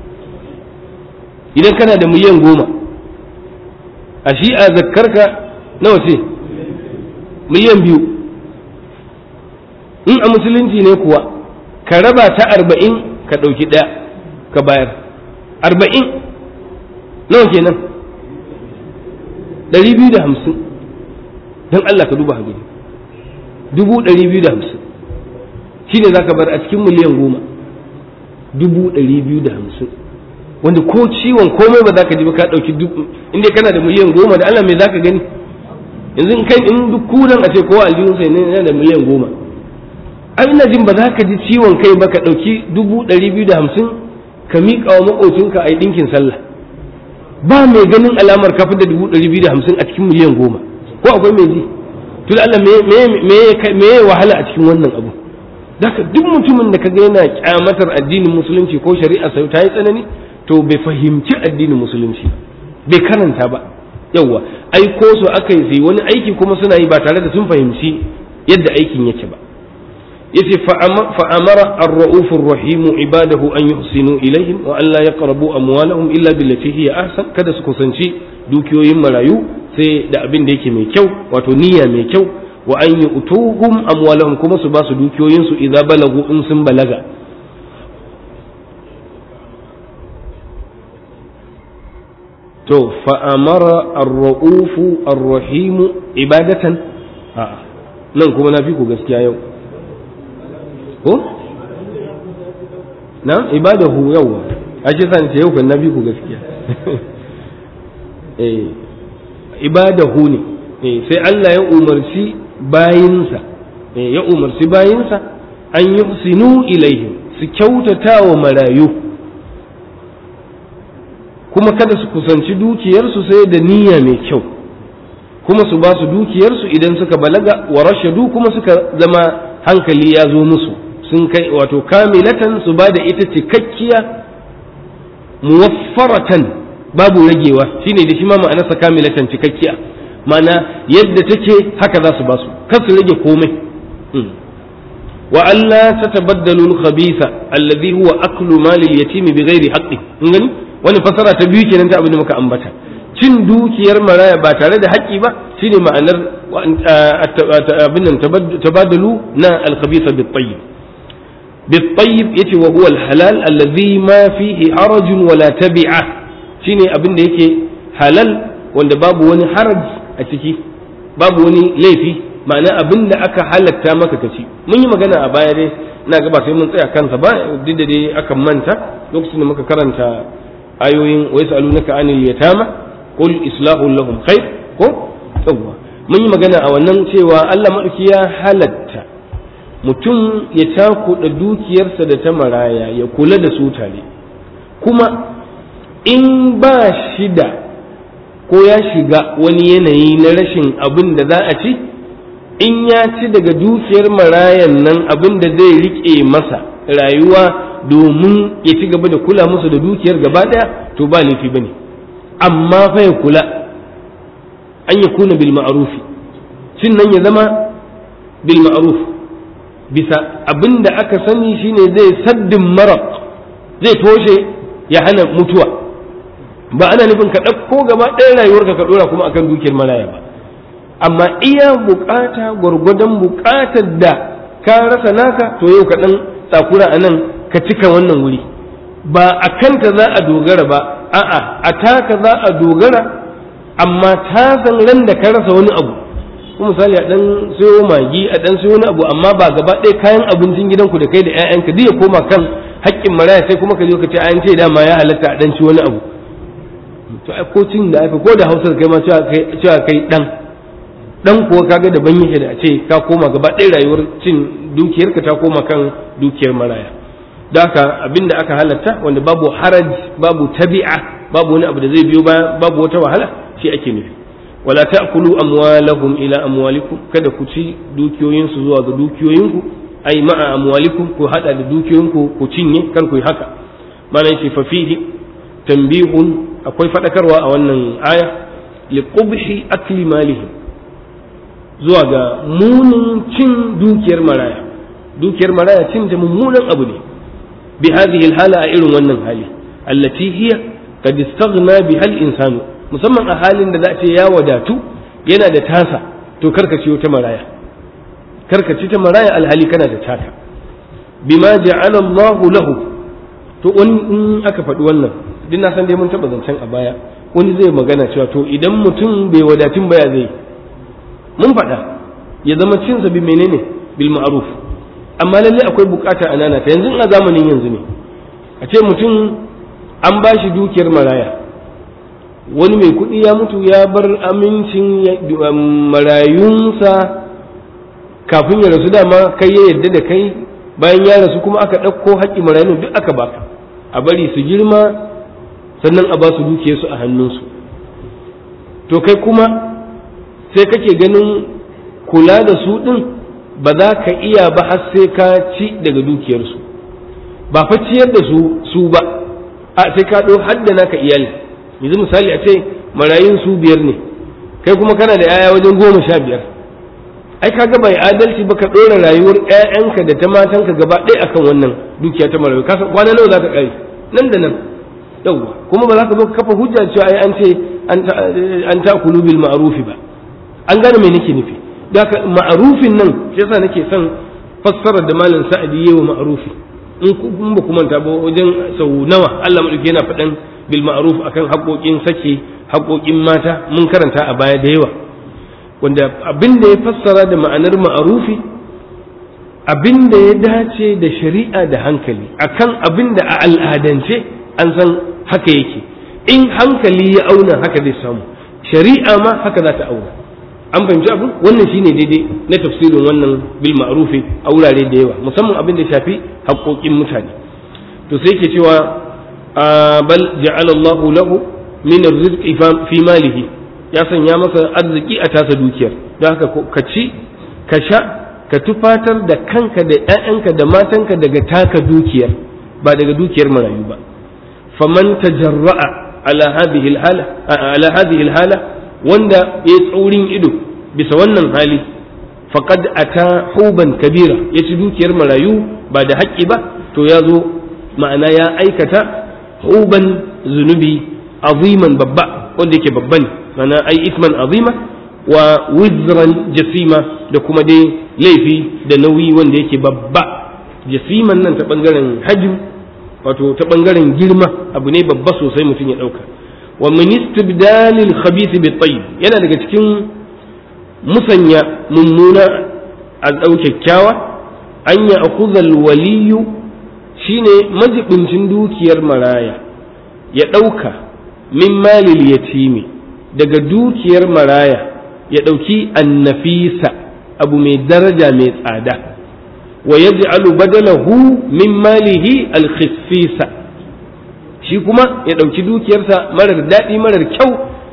idan kana da miliyan goma a shi'a zakkarka nawa ce miliyan biyu in a musulunci ne kuwa ka raba ta arba'in ka ɗauki ɗaya ka bayar arba'in nawa kenan ɗari biyu da hamsin don Allah ka duba hagani dubu ɗari biyu da hamsin shi ne za ka bar a cikin miliyan goma dubu ɗari biyu da hamsin wanda ko ciwon komai ba za ka ji ba ka ɗauki dubu inda kana da miliyan goma da Allah mai za ka gani yanzu in kai in duk kudan a ce kowa aljihun sai ne da miliyan goma ai ina jin ba za ka ji ciwon kai ba ka ɗauki dubu ɗari biyu da hamsin ka miƙa wa maƙocinka a yi ɗinkin sallah ba mai ganin alamar kafin da dubu ɗari biyu da hamsin a cikin miliyan goma ko akwai mai ji tun Allah me ya wahala a cikin wannan abu Daka duk mutumin da kaga yana kyamatar addinin musulunci ko shari'a sai ta yi tsanani to bai fahimci addinin musulunci bai karanta ba yawwa ai ko su aka yi wani aiki kuma suna yi ba tare da sun fahimci yadda aikin yake ba yace fa amara ar-ra'uf ar-rahim ibadahu an yuhsinu ilaihim wa an la yaqrabu amwalahum illa billati hiya ahsan kada su kusanci dukiyoyin marayu sai da abin da yake mai kyau wato niyya mai kyau wa an yu'tuhum amwalahum kuma su ba su dukiyoyin su idza balagu in sun balaga to fa amara ar-ra'uf ar-rahim ibadatan a'a nan kuma na fi ku gaskiya yau ko na ibadahu yawa ake san ce yau kan na fi ku gaskiya eh ibadahu ne eh sai Allah ya umarci bayinsa eh ya umarci bayinsa an yuhsinu ilaihim su kyautata wa marayu kuma kada su kusanci dukiyarsu sai da niyya mai kyau kuma su ba su dukiyarsu idan suka balaga wa rashadu kuma suka zama hankali ya zo musu sun kai wato kamilatan su ba da ita cikakkiya muwaffaratan babu ragewa shine da shi ma ma'anarsa kamilatan cikakkiya ma'ana yadda take haka za su ba su kar su rage komai wa alla tatabaddalu al-khabitha alladhi huwa aklu mali al-yatim bighairi haqqi in gani wani fasara ta biyu kenan ta abin da muka ambata cin dukiyar maraya ba tare da haƙƙi ba shine ma'anar abin nan tabadalu na al-khabitha bit-tayyib bit-tayyib yace wa huwa al-halal alladhi ma fihi harajun wala tabi'a shine abin da yake halal wanda babu wani haraj a ciki babu wani laifi ma'ana abin da aka halatta maka kaci mun yi magana a baya dai ina ga ba sai mun tsaya kansa ba duk da dai akan manta lokacin da muka karanta ayoyin wa yas'alunaka anil yatama qul islahu lahum khair ko yawwa mun yi magana a wannan cewa Allah madauki ya halatta mutum ya takuɗa dukiyarsa da ta maraya ya kula da su tare kuma in ba shi da ko ya shiga wani yanayi na rashin abin da za a ci in ya ci daga dukiyar marayan nan abin da zai riƙe masa rayuwa domin ya ci gaba da kula musu da dukiyar gaba ɗaya to ba laifi ba ne amma fa ya kula an ya kuna bil ma'arufi cin nan ya zama bil ma'ruf bisa abin da aka sani shine zai saddin mara zai toshe ya hana mutuwa ba ana nufin ka ɗauko gaba ɗaya rayuwarka ka ɗora kuma akan dukiyar maraya ba amma iya bukata gwargwadon bukatar da ka rasa naka to yau ka ɗan tsakura a nan ka cika wannan wuri ba a kanta za a dogara ba a'a a taka za a dogara amma ta san ran da ka rasa wani abu kuma misali a dan sayo magi a dan sayo wani abu amma ba gaba ɗaya kayan abincin gidanku da kai da 'ya'yanka duk ya koma kan haƙƙin maraya sai kuma ka zo ka ce an ce dama ya halatta a dan ci wani abu to ai ko cin da aka ko da hausar kai ma cewa kai dan dan kuwa kaga daban yake da a ce ka koma gaba ɗaya rayuwar cin dukiyarka ta koma kan dukiyar maraya da haka abinda aka halatta wanda babu haraj babu tabi'a babu wani abu da zai biyo baya babu wata wahala shi ake nufi wala ta'kulu amwalahum ila amwalikum kada ku ci dukiyoyinsu zuwa ga dukiyoyinku ai ma'a amwalikum ku hada da dukiyoyinku ku cinye kar ku yi haka mana yace fa fihi tanbihun akwai fadakarwa a wannan aya li qubhi akli malihim zuwa ga munin cin dukiyar maraya dukiyar maraya cin ta mummunan abu ne bi hadhihi alhala a irin wannan hali allati hiya qad istaghna biha al-insanu musamman a halin da za a ce ya wadatu yana da tasa to karka ciyo ta maraya karka ci ta maraya alhali kana da taka bima ja'ala Allah lahu to wani in aka faɗi wannan duk na san dai mun taɓa zancen a baya wani zai magana cewa to idan mutum bai wadatun baya zai mun faɗa ya zama cinsa bi menene bil ma'ruf amma lalle akwai bukata a nana ta yanzu a zamanin yanzu ne a ce mutum an ba shi dukiyar maraya wani mai kuɗi ya mutu ya bar amincin marayunsa kafin ya rasu dama kai ya yarda da kai bayan ya rasu kuma aka ɗauko haƙƙi marayun duk aka baka a bari su girma sannan a ba su dukiyarsu a hannunsu to kai kuma sai kake ganin kula da su ɗin ba za ka iya ba har sai ka ci daga dukiyarsu ba fa ciyar da su su ba a sai ka ɗau haddana ka iyali yanzu misali a ce marayun su biyar ne kai kuma kana da 'ya'ya wajen goma sha biyar ai ka ga bai adalci ba ka ɗora rayuwar 'ya'yanka da ta matanka gaba ɗaya akan wannan dukiya ta marayu ka kwana nawa za ka ƙare nan da nan yawwa kuma ba za ka zo ka kafa hujja cewa ai an ce an ta kulu bil ma'rufi ba an gane me nake nufi daga ma'rufin nan shi yasa nake son fassarar da malam sa'adi yayi wa ma'rufi in ba ku manta ba wajen sau nawa Allah madauki yana faɗan bil ma'ruf akan haƙoƙin sake haƙoƙin mata mun karanta a baya da yawa wanda abin da ya fassara da ma'anar ma'arufi abin da ya dace da shari'a da hankali akan abin da a al'adance an san haka yake in hankali ya auna haka zai samu shari'a ma haka za ta auna an fahimci abin wannan shine daidai na tafsirin wannan bil ma'rufi a wurare da yawa musamman abin da shafi haƙoƙin mutane to sai ke cewa bal ja'ala Allahu lahu min rizqi fi malihi ya sanya masa arziki a tasa dukiyar don haka ka ci ka sha ka tufatar da kanka da ‘ya'yanka da matanka daga taka dukiyar ba daga dukiyar marayu ba faman tajarra'a ala hadhihi hala ala hadhihi hala wanda ya tsaurin ido bisa wannan hali faqad ata huban kabira ya ci dukiyar marayu ba da haƙƙi ba to ya zo ma'ana ya aikata huban zunubi aziman babba wanda yake babba ne mana ai isman azima wa wizran jasima da kuma dai laifi da nauyi wanda yake babba jasiman nan ta bangaren hajim wato ta bangaren girma abu ne babba sosai mutum ya dauka wa min istibdalil khabith bi tayyib yana daga cikin musanya mummuna a dau kyakkyawa an ya akhudha al waliyu shine majibincin dukiyar maraya ya dauka min malil yatimi daga dukiyar maraya ya ɗauki annafisa abu mai daraja mai tsada wa yaj'alu badalahu min malihi alkhissisa shi kuma ya ɗauki dukiyarsa marar daɗi marar kyau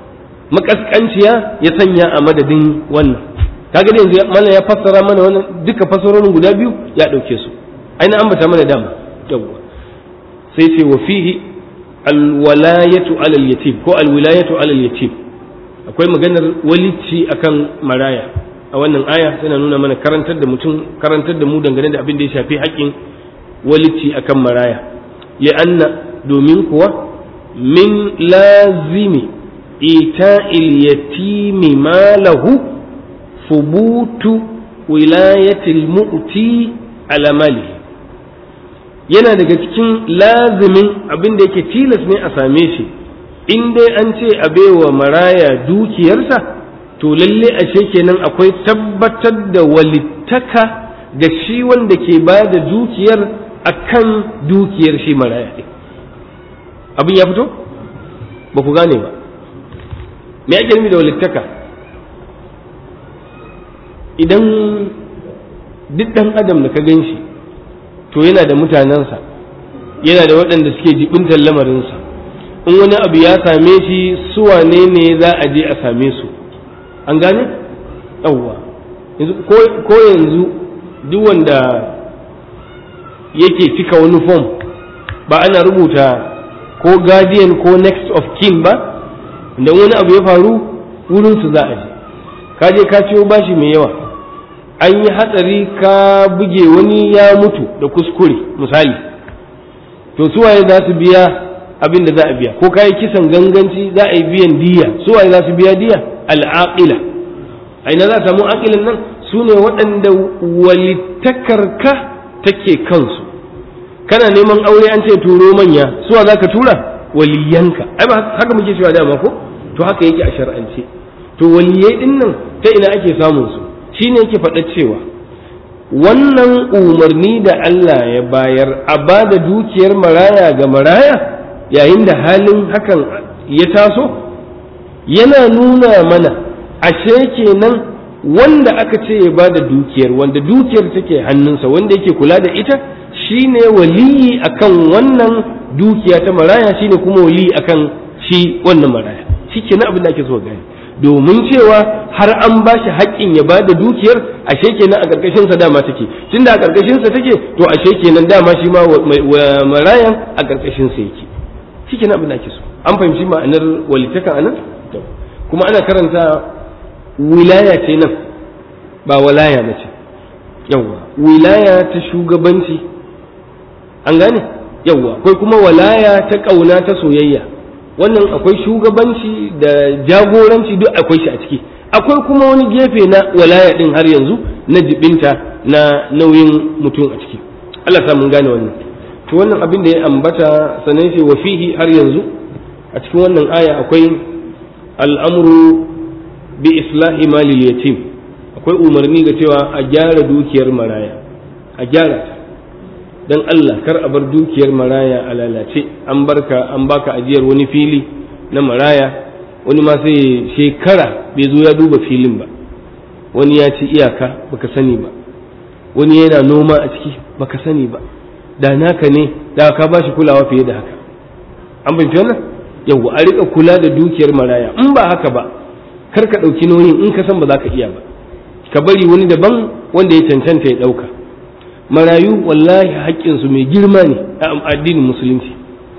makaskanciya ya sanya a madadin wannan kaga yanzu mallan ya fassara mana wannan duka fassarorin guda biyu ya ɗauke su aina ambata mana dama yawwa sai ce wa fihi alwalayatu alal yatim ko alwilayatu alal yatim akwai maganar walici akan maraya a wannan aya tana nuna mana karantar da mutum karantar da mu dangane da abin da ya shafi haƙƙin walici akan maraya li'anna domin kuwa min lazimi ita'il yatimi malahu fubutu wilayatil mu'ti ala malihi yana daga cikin lazimin abin da yake tilas ne a same shi in dai an ce a baiwa maraya dukiyarsa to lalle ashe kenan akwai tabbatar da walittaka ga shi wanda ke ba da dukiyar akan dukiyar shi maraya ɗin abin ya fito ba ku gane ba me ake nufi da walittaka idan duk ɗan adam da ka gan shi to yana da mutanensa yana da waɗanda suke jibintar lamarinsa in wani abu ya same shi su wane ne za a je a same su an gane yawwa ko yanzu duk wanda yake cika wani form ba ana rubuta ko guardian ko next of kin ba da wani abu ya faru wurin su za a je ka je ka ciwo bashi mai yawa an yi hatsari ka buge wani ya mutu da kuskure misali to suwaye za su biya abin da za a biya ko ka yi kisan ganganci za a yi biyan diya suwaye za su biya diya al'aqila a ina za a samu aqilan nan su ne waɗanda walittakarka take kansu kana neman aure an ce turo manya suwa za ka tura waliyanka ai ba haka muke cewa dama ko to haka yake a shar'ance to waliyai din nan ta ina ake samun su shine yake faɗa cewa wannan umarni da Allah ya bayar a ba da dukiyar maraya ga maraya yayin da halin hakan ya taso yana nuna mana ashe kenan wanda aka ce ya ba da dukiyar wanda dukiyar take hannunsa wanda yake kula da ita shine waliyi akan wannan dukiya ta maraya shine kuma waliyi akan shi wannan maraya shi kenan abin da ake so gani domin cewa har an ba shi haƙƙin ya ba da dukiyar ashe kenan a ƙarƙashin sa dama take tunda a ƙarƙashin sa take to ashe kenan dama shi ma marayan a ƙarƙashin sa yake shi kenan abin da ake so an fahimci ma'anar walitaka anan kuma ana karanta wilaya ce nan ba walaya ba ce yawwa wilaya ta shugabanci an gane yawwa akwai kuma walaya ta ƙauna ta soyayya wannan akwai shugabanci da jagoranci duk akwai shi a ciki akwai kuma wani gefe na walaya din har yanzu na jibinta na nauyin mutum a ciki Allah sa mun gane wannan to wannan abin da ya ambata sanan shi wa fihi har yanzu a cikin wannan aya akwai al'amru bi islahi malil yatim akwai umarni ga cewa a gyara dukiyar maraya a gyara ta dan Allah kar a bar dukiyar maraya a lalace an barka an baka ajiyar wani fili na maraya wani ma sai shekara bai zo ya duba filin ba wani ya ci iyaka baka sani ba wani yana noma a ciki baka sani ba da naka ne da ka ba shi kulawa fiye da haka an fahimci wannan yau a rika kula da dukiyar maraya in ba haka ba kar ka ɗauki nauyin in ka san ba za ka iya ba ka bari wani daban wanda ya cancanta ya ɗauka marayu wallahi haƙƙinsu mai girma ne a addinin musulunci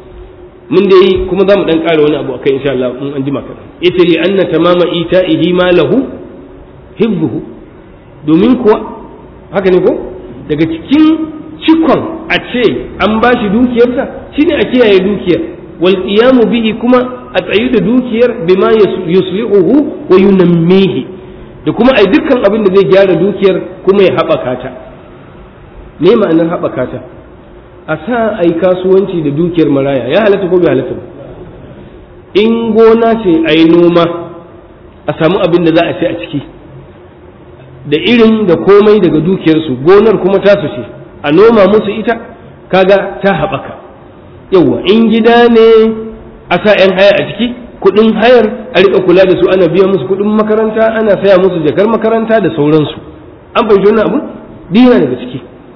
mun da yi kuma za mu ɗan ƙara wani abu akai insha Allah in an jima kaɗan yace li anna tamama ita'ihi ma lahu hibbuhu domin kuwa haka ne ko daga cikin cikon a ce an ba shi dukiyarsa shine a kiyaye dukiyar wal qiyamu bihi kuma a tsayu da dukiyar bima yuslihuhu wa yunammihi da kuma ai dukkan abin da zai gyara dukiyar kuma ya haɓaka ta me ma'anar haɓaka ta a sa a yi kasuwanci da dukiyar maraya ya halatta ko bai halatta ba in gona ce a yi noma a samu abin da za a ce a ciki da irin da komai daga dukiyarsu gonar kuma tasu ce a noma musu ita kaga ta haɓaka yauwa in gida ne a sa 'yan haya a ciki kuɗin hayar a riƙa kula da su ana biya musu kuɗin makaranta ana saya musu jakar makaranta da sauransu an fahimci wannan abu dina daga ciki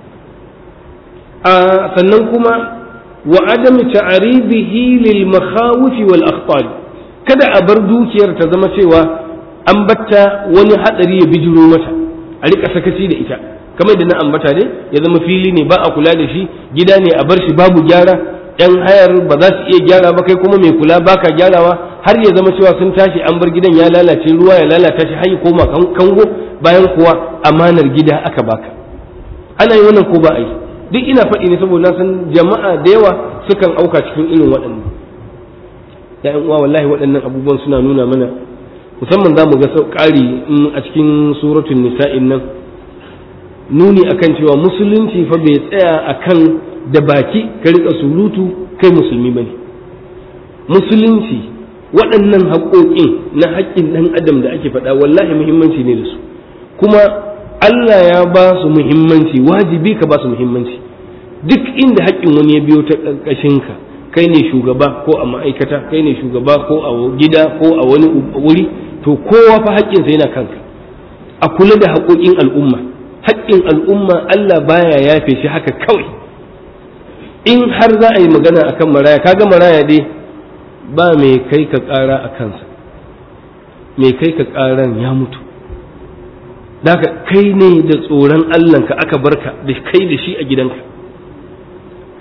sannan kuma wa adami ta'aribihi lil makhawif wal akhtar kada a bar dukiyar ta zama cewa an batta wani hadari ya bijiro mata a rika sakaci da ita kamar da na ambata dai ya zama fili ne ba a kula da shi gida ne a bar shi babu gyara yan hayar ba za su iya gyara ba kai kuma mai kula baka gyarawa har ya zama cewa sun tashi an bar gidan ya lalace ruwa ya lalata shi har ya koma kango bayan kuwa amanar gida aka baka ana yi wannan ko ba a yi duk ina faɗi ne saboda na san jama'a da yawa sukan auka cikin irin waɗannan ya'yan uwa wallahi waɗannan abubuwan suna nuna mana musamman za mu ga ƙari a cikin suratun nisa'in nan nuni akan cewa musulunci fa bai tsaya akan da baki ka riƙa surutu kai musulmi bane musulunci waɗannan haƙoƙin na haƙƙin ɗan adam da ake faɗa wallahi muhimmanci ne da su kuma Allah ya ba su muhimmanci wajibi ka ba su muhimmanci duk inda haƙƙin wani ya biyo ta ƙarƙashinka kai ne shugaba ko a ma'aikata kai ne shugaba ko a gida ko a wani wuri to kowa fa haƙƙinsa yana kanka a kula da haƙoƙin al'umma haƙƙin al'umma Allah baya yafe shi haka kawai in har za a yi magana akan maraya kaga maraya dai ba mai kai ka ƙara a kansa mai kai ka ƙaran ya mutu Daka kai ne da tsoron Allahnka aka barka da kai da shi a gidanka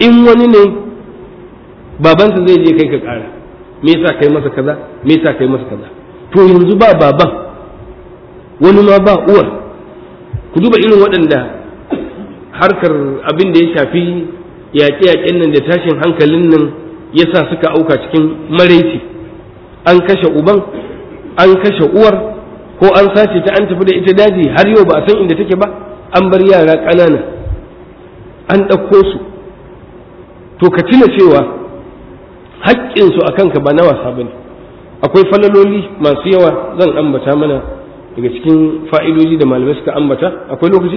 in wani ne babansa zai je kai ka ƙara me yasa kai masa kaza me yasa kai masa kaza to yanzu ba baban wani ma ba uwar ku duba irin waɗanda harkar abin da ya shafi yaƙe-yaƙen nan da tashin hankalin nan ya sa suka auka cikin maraici an kashe uban an kashe uwar ko an sace ta an tafi da ita daji har yau ba a san inda take ba an bar yara ƙanana an ɗauko su to ka tuna cewa haƙƙinsu a kanka ba na wasa ba ne akwai falaloli masu yawa zan ambata mana daga cikin fa'idodi da malamai suka ambata akwai lokaci?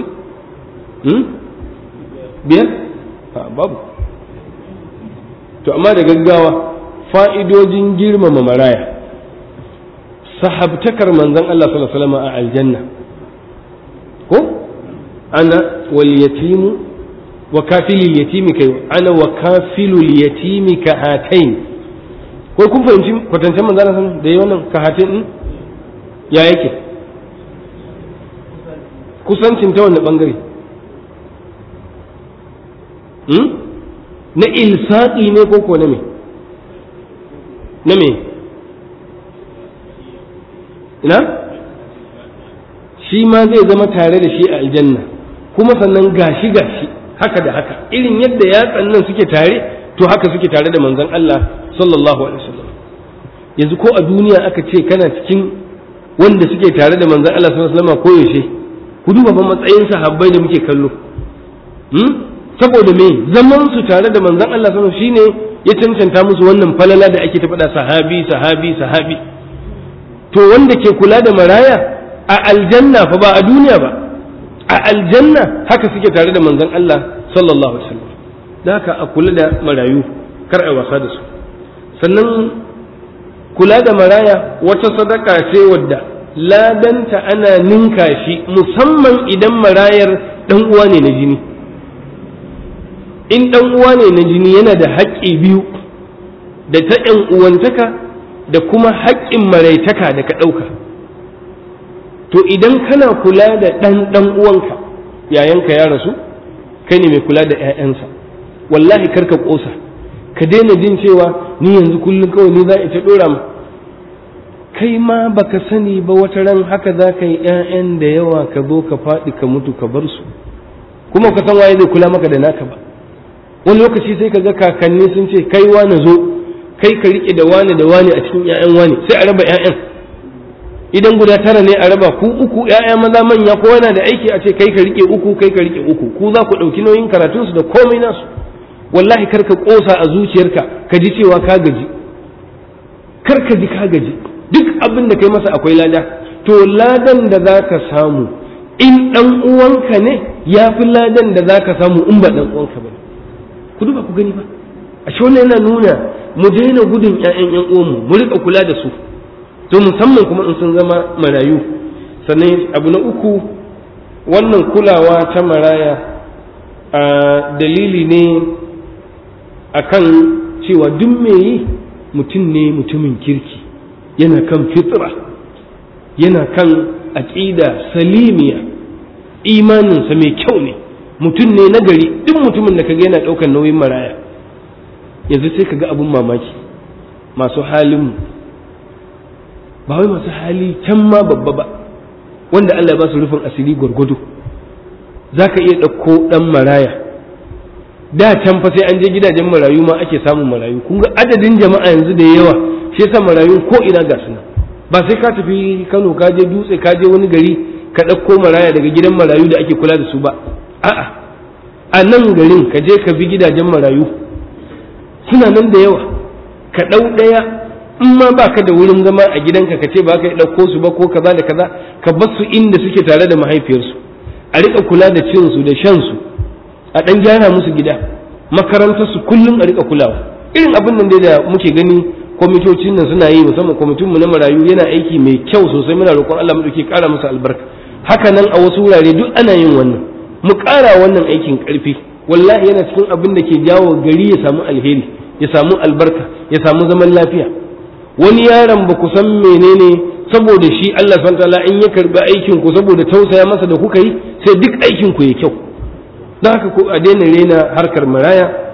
biyar? babu to amma da gaggawa fa'idojin girmama maraya sahabtakar manzan Allah sallallahu Alaihi wasallam a aljanna ko ana wal yatimu wa kafilil yatimi kai ana wa kafilul yatimi ka hatain ko kun fahimci kwatancen manzan Allah sallallahu da yi wannan ka hatain din ya yake kusancin ta wani bangare na ilsaƙi ne ko ko na me na me ina shi ma zai zama tare da shi a aljanna kuma sannan gashi gashi haka da haka irin yadda yatsan nan suke tare to haka suke tare da manzon Allah sallallahu alaihi wasallam yanzu ko a duniya aka ce kana cikin wanda suke tare da manzon Allah sallallahu alaihi wasallam ko yaushe ku duba fa matsayin sahabbai da muke kallo saboda me zaman su tare da manzon Allah sallallahu alaihi shine ya cancanta musu wannan falala da ake ta faɗa sahabi sahabi sahabi to wanda ke kula da maraya a aljanna fa ba a duniya ba a aljanna haka suke tare da manzon Allah sallallahu alaihi wasallam da haka a kula da marayu kar a wasa da su sannan kula da maraya wata sadaka ce wadda ladanta ana ninka shi musamman idan marayar dan uwa ne na jini in ɗan uwa ne na jini yana da haƙƙi biyu da ta ‘yan uwantaka da kuma haƙƙin maraitaka da ka ɗauka to idan kana kula da ɗan ɗan uwanka yayanka ya rasu kai ne mai kula da ‘ya'yansa wallahi karka ƙosa ka daina jin cewa ni yanzu kullum kawai ni za a ta ɗora ma kai ma baka sani ba wata ran haka za ka yi ‘ya'yan da yawa ka zo ka faɗi ka mutu ka bar su kuma ka san waye zai kula maka da naka ba wani lokaci sai ka ga kakanni sun ce kai wane zo kai ka rike da wane da wane a cikin ƴaƴan wane sai a raba ƴaƴan idan guda tara ne a raba ku uku ƴaƴa maza manya ko yana da aiki a ce kai ka rike uku kai ka rike uku ku za ku ɗauki nauyin karatun su da komai nasu wallahi kar ka ƙosa a zuciyarka ka ji cewa ka gaji kar ka ji ka gaji duk abin da kai masa akwai lada to ladan da za ka samu in ɗan uwanka ne ya fi ladan da za ka samu in ba ɗan uwanka ba ku duba ku gani ba a shi wannan yana nuna mu daina gudun ƴaƴan ƴan uwanmu mu riƙa kula da su to musamman kuma in sun zama marayu sannan abu na uku wannan kulawa ta maraya a dalili ne akan cewa duk me yi mutum ne mutumin kirki yana kan fitra yana kan aƙida salimiya imaninsa mai kyau ne mutum ne na gari duk mutumin da kaga yana ɗaukar nauyin maraya yanzu sai kaga abin mamaki masu halin ba wai masu hali can ma babba ba wanda Allah ya ba su rufin asiri gwargwado za ka iya ɗauko ɗan maraya da can fa sai an je gidajen marayu ma ake samun marayu kun ga adadin jama'a yanzu da yawa shi yasa marayu ko ina ga suna ba sai ka tafi Kano ka je dutse ka je wani gari ka ɗauko maraya daga gidan marayu da ake kula da su ba a'a a nan garin ka je ka bi gidajen marayu suna nan da yawa ka ɗau ɗaya in ma ba ka da wurin zama a gidanka ka ce ba ka ɗauko su ba ko kaza da kaza ka bar su inda suke tare da mahaifiyarsu a riƙa kula da cin su da shan su a ɗan gyara musu gida makarantar su kullum a riƙa kulawa irin abin nan dai da muke gani kwamitocin nan suna yi musamman kwamitin mu na marayu yana aiki mai kyau sosai muna roƙon Allah mu dauke ƙara musu albarka haka nan a wasu wurare duk ana yin wannan mu ƙara wannan aikin ƙarfi wallahi yana cikin abin da ke jawo gari ya samu alheri ya samu albarka ya samu zaman lafiya wani yaron ba ku san menene saboda shi Allah subhanahu wataala in ya karbi aikin ku saboda tausaya masa da kuka yi sai duk aikin ku ya kyau don haka ku a daina rena harkar maraya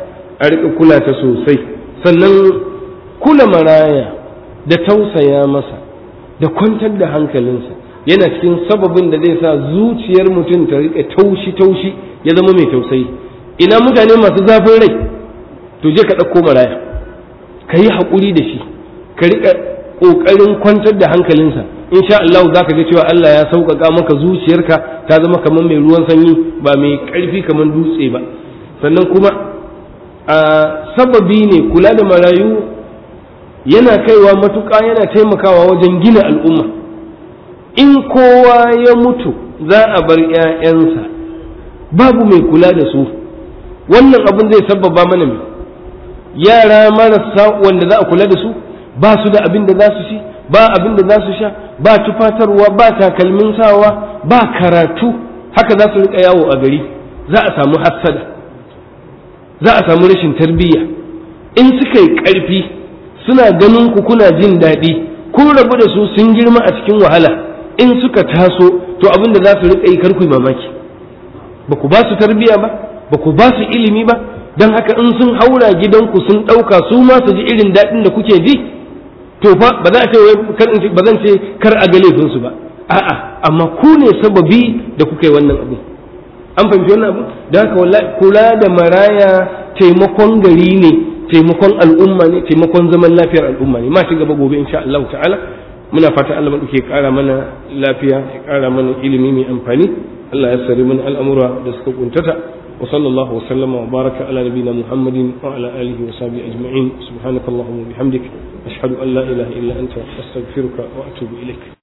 a riƙa kula ta sosai sannan kula maraya da tausaya masa da kwantar da hankalinsa yana cikin sababin da zai sa zuciyar mutum ta riƙa taushi-taushi ya zama mai tausayi ina mutane masu zafin rai to je ka ɗauko maraya ka yi haƙuri da shi ka riƙa ƙoƙarin kwantar da hankalinsa insha Allah za ka ga cewa Allah ya sauƙaƙa maka zuciyarka ta zama kamar mai ruwan sanyi ba mai ƙarfi kamar dutse ba sannan kuma a sababi ne kula da marayu yana kaiwa matuƙa yana taimakawa wajen gina al'umma in kowa ya mutu za a bar ‘ya'yansa babu mai kula da su wannan abin zai sababa mana mai yara marasa wanda za a kula da su ba su da abin da za su ci ba abin da za su sha ba tufatarwa ba takalmin sawa ba karatu haka za su riƙa yawo a gari za a samu hassada za a samu rashin tarbiyya in suka yi ƙarfi suna ganin ku kuna jin daɗi kun rabu da su sun girma a cikin wahala in suka taso to abin da za su riƙa yi karku mamaki ba ku ba su tarbiyya ba ba ku ba su ilimi ba don haka in sun haura gidanku sun ɗauka su ma su ji irin daɗin da kuke ji to fa ba za a ce ba zan ce kar a ga laifinsu ba a'a amma ku ne sababi da kuka yi wannan abu an fahimci wannan abu da haka wallahi kula da maraya taimakon gari ne taimakon al'umma ne taimakon zaman lafiyar al'umma ne ma ci gaba gobe insha Allah ta'ala muna fata Allah ke kara mana lafiya ya kara mana ilimi mai amfani Allah ya sari mana al'amura da suka kuntata wa sallallahu wa sallama wa baraka ala nabina Muhammadin wa ala alihi wa sahbihi ajma'in subhanakallahumma wa bihamdik ashhadu an la ilaha illa anta astaghfiruka wa atubu ilaik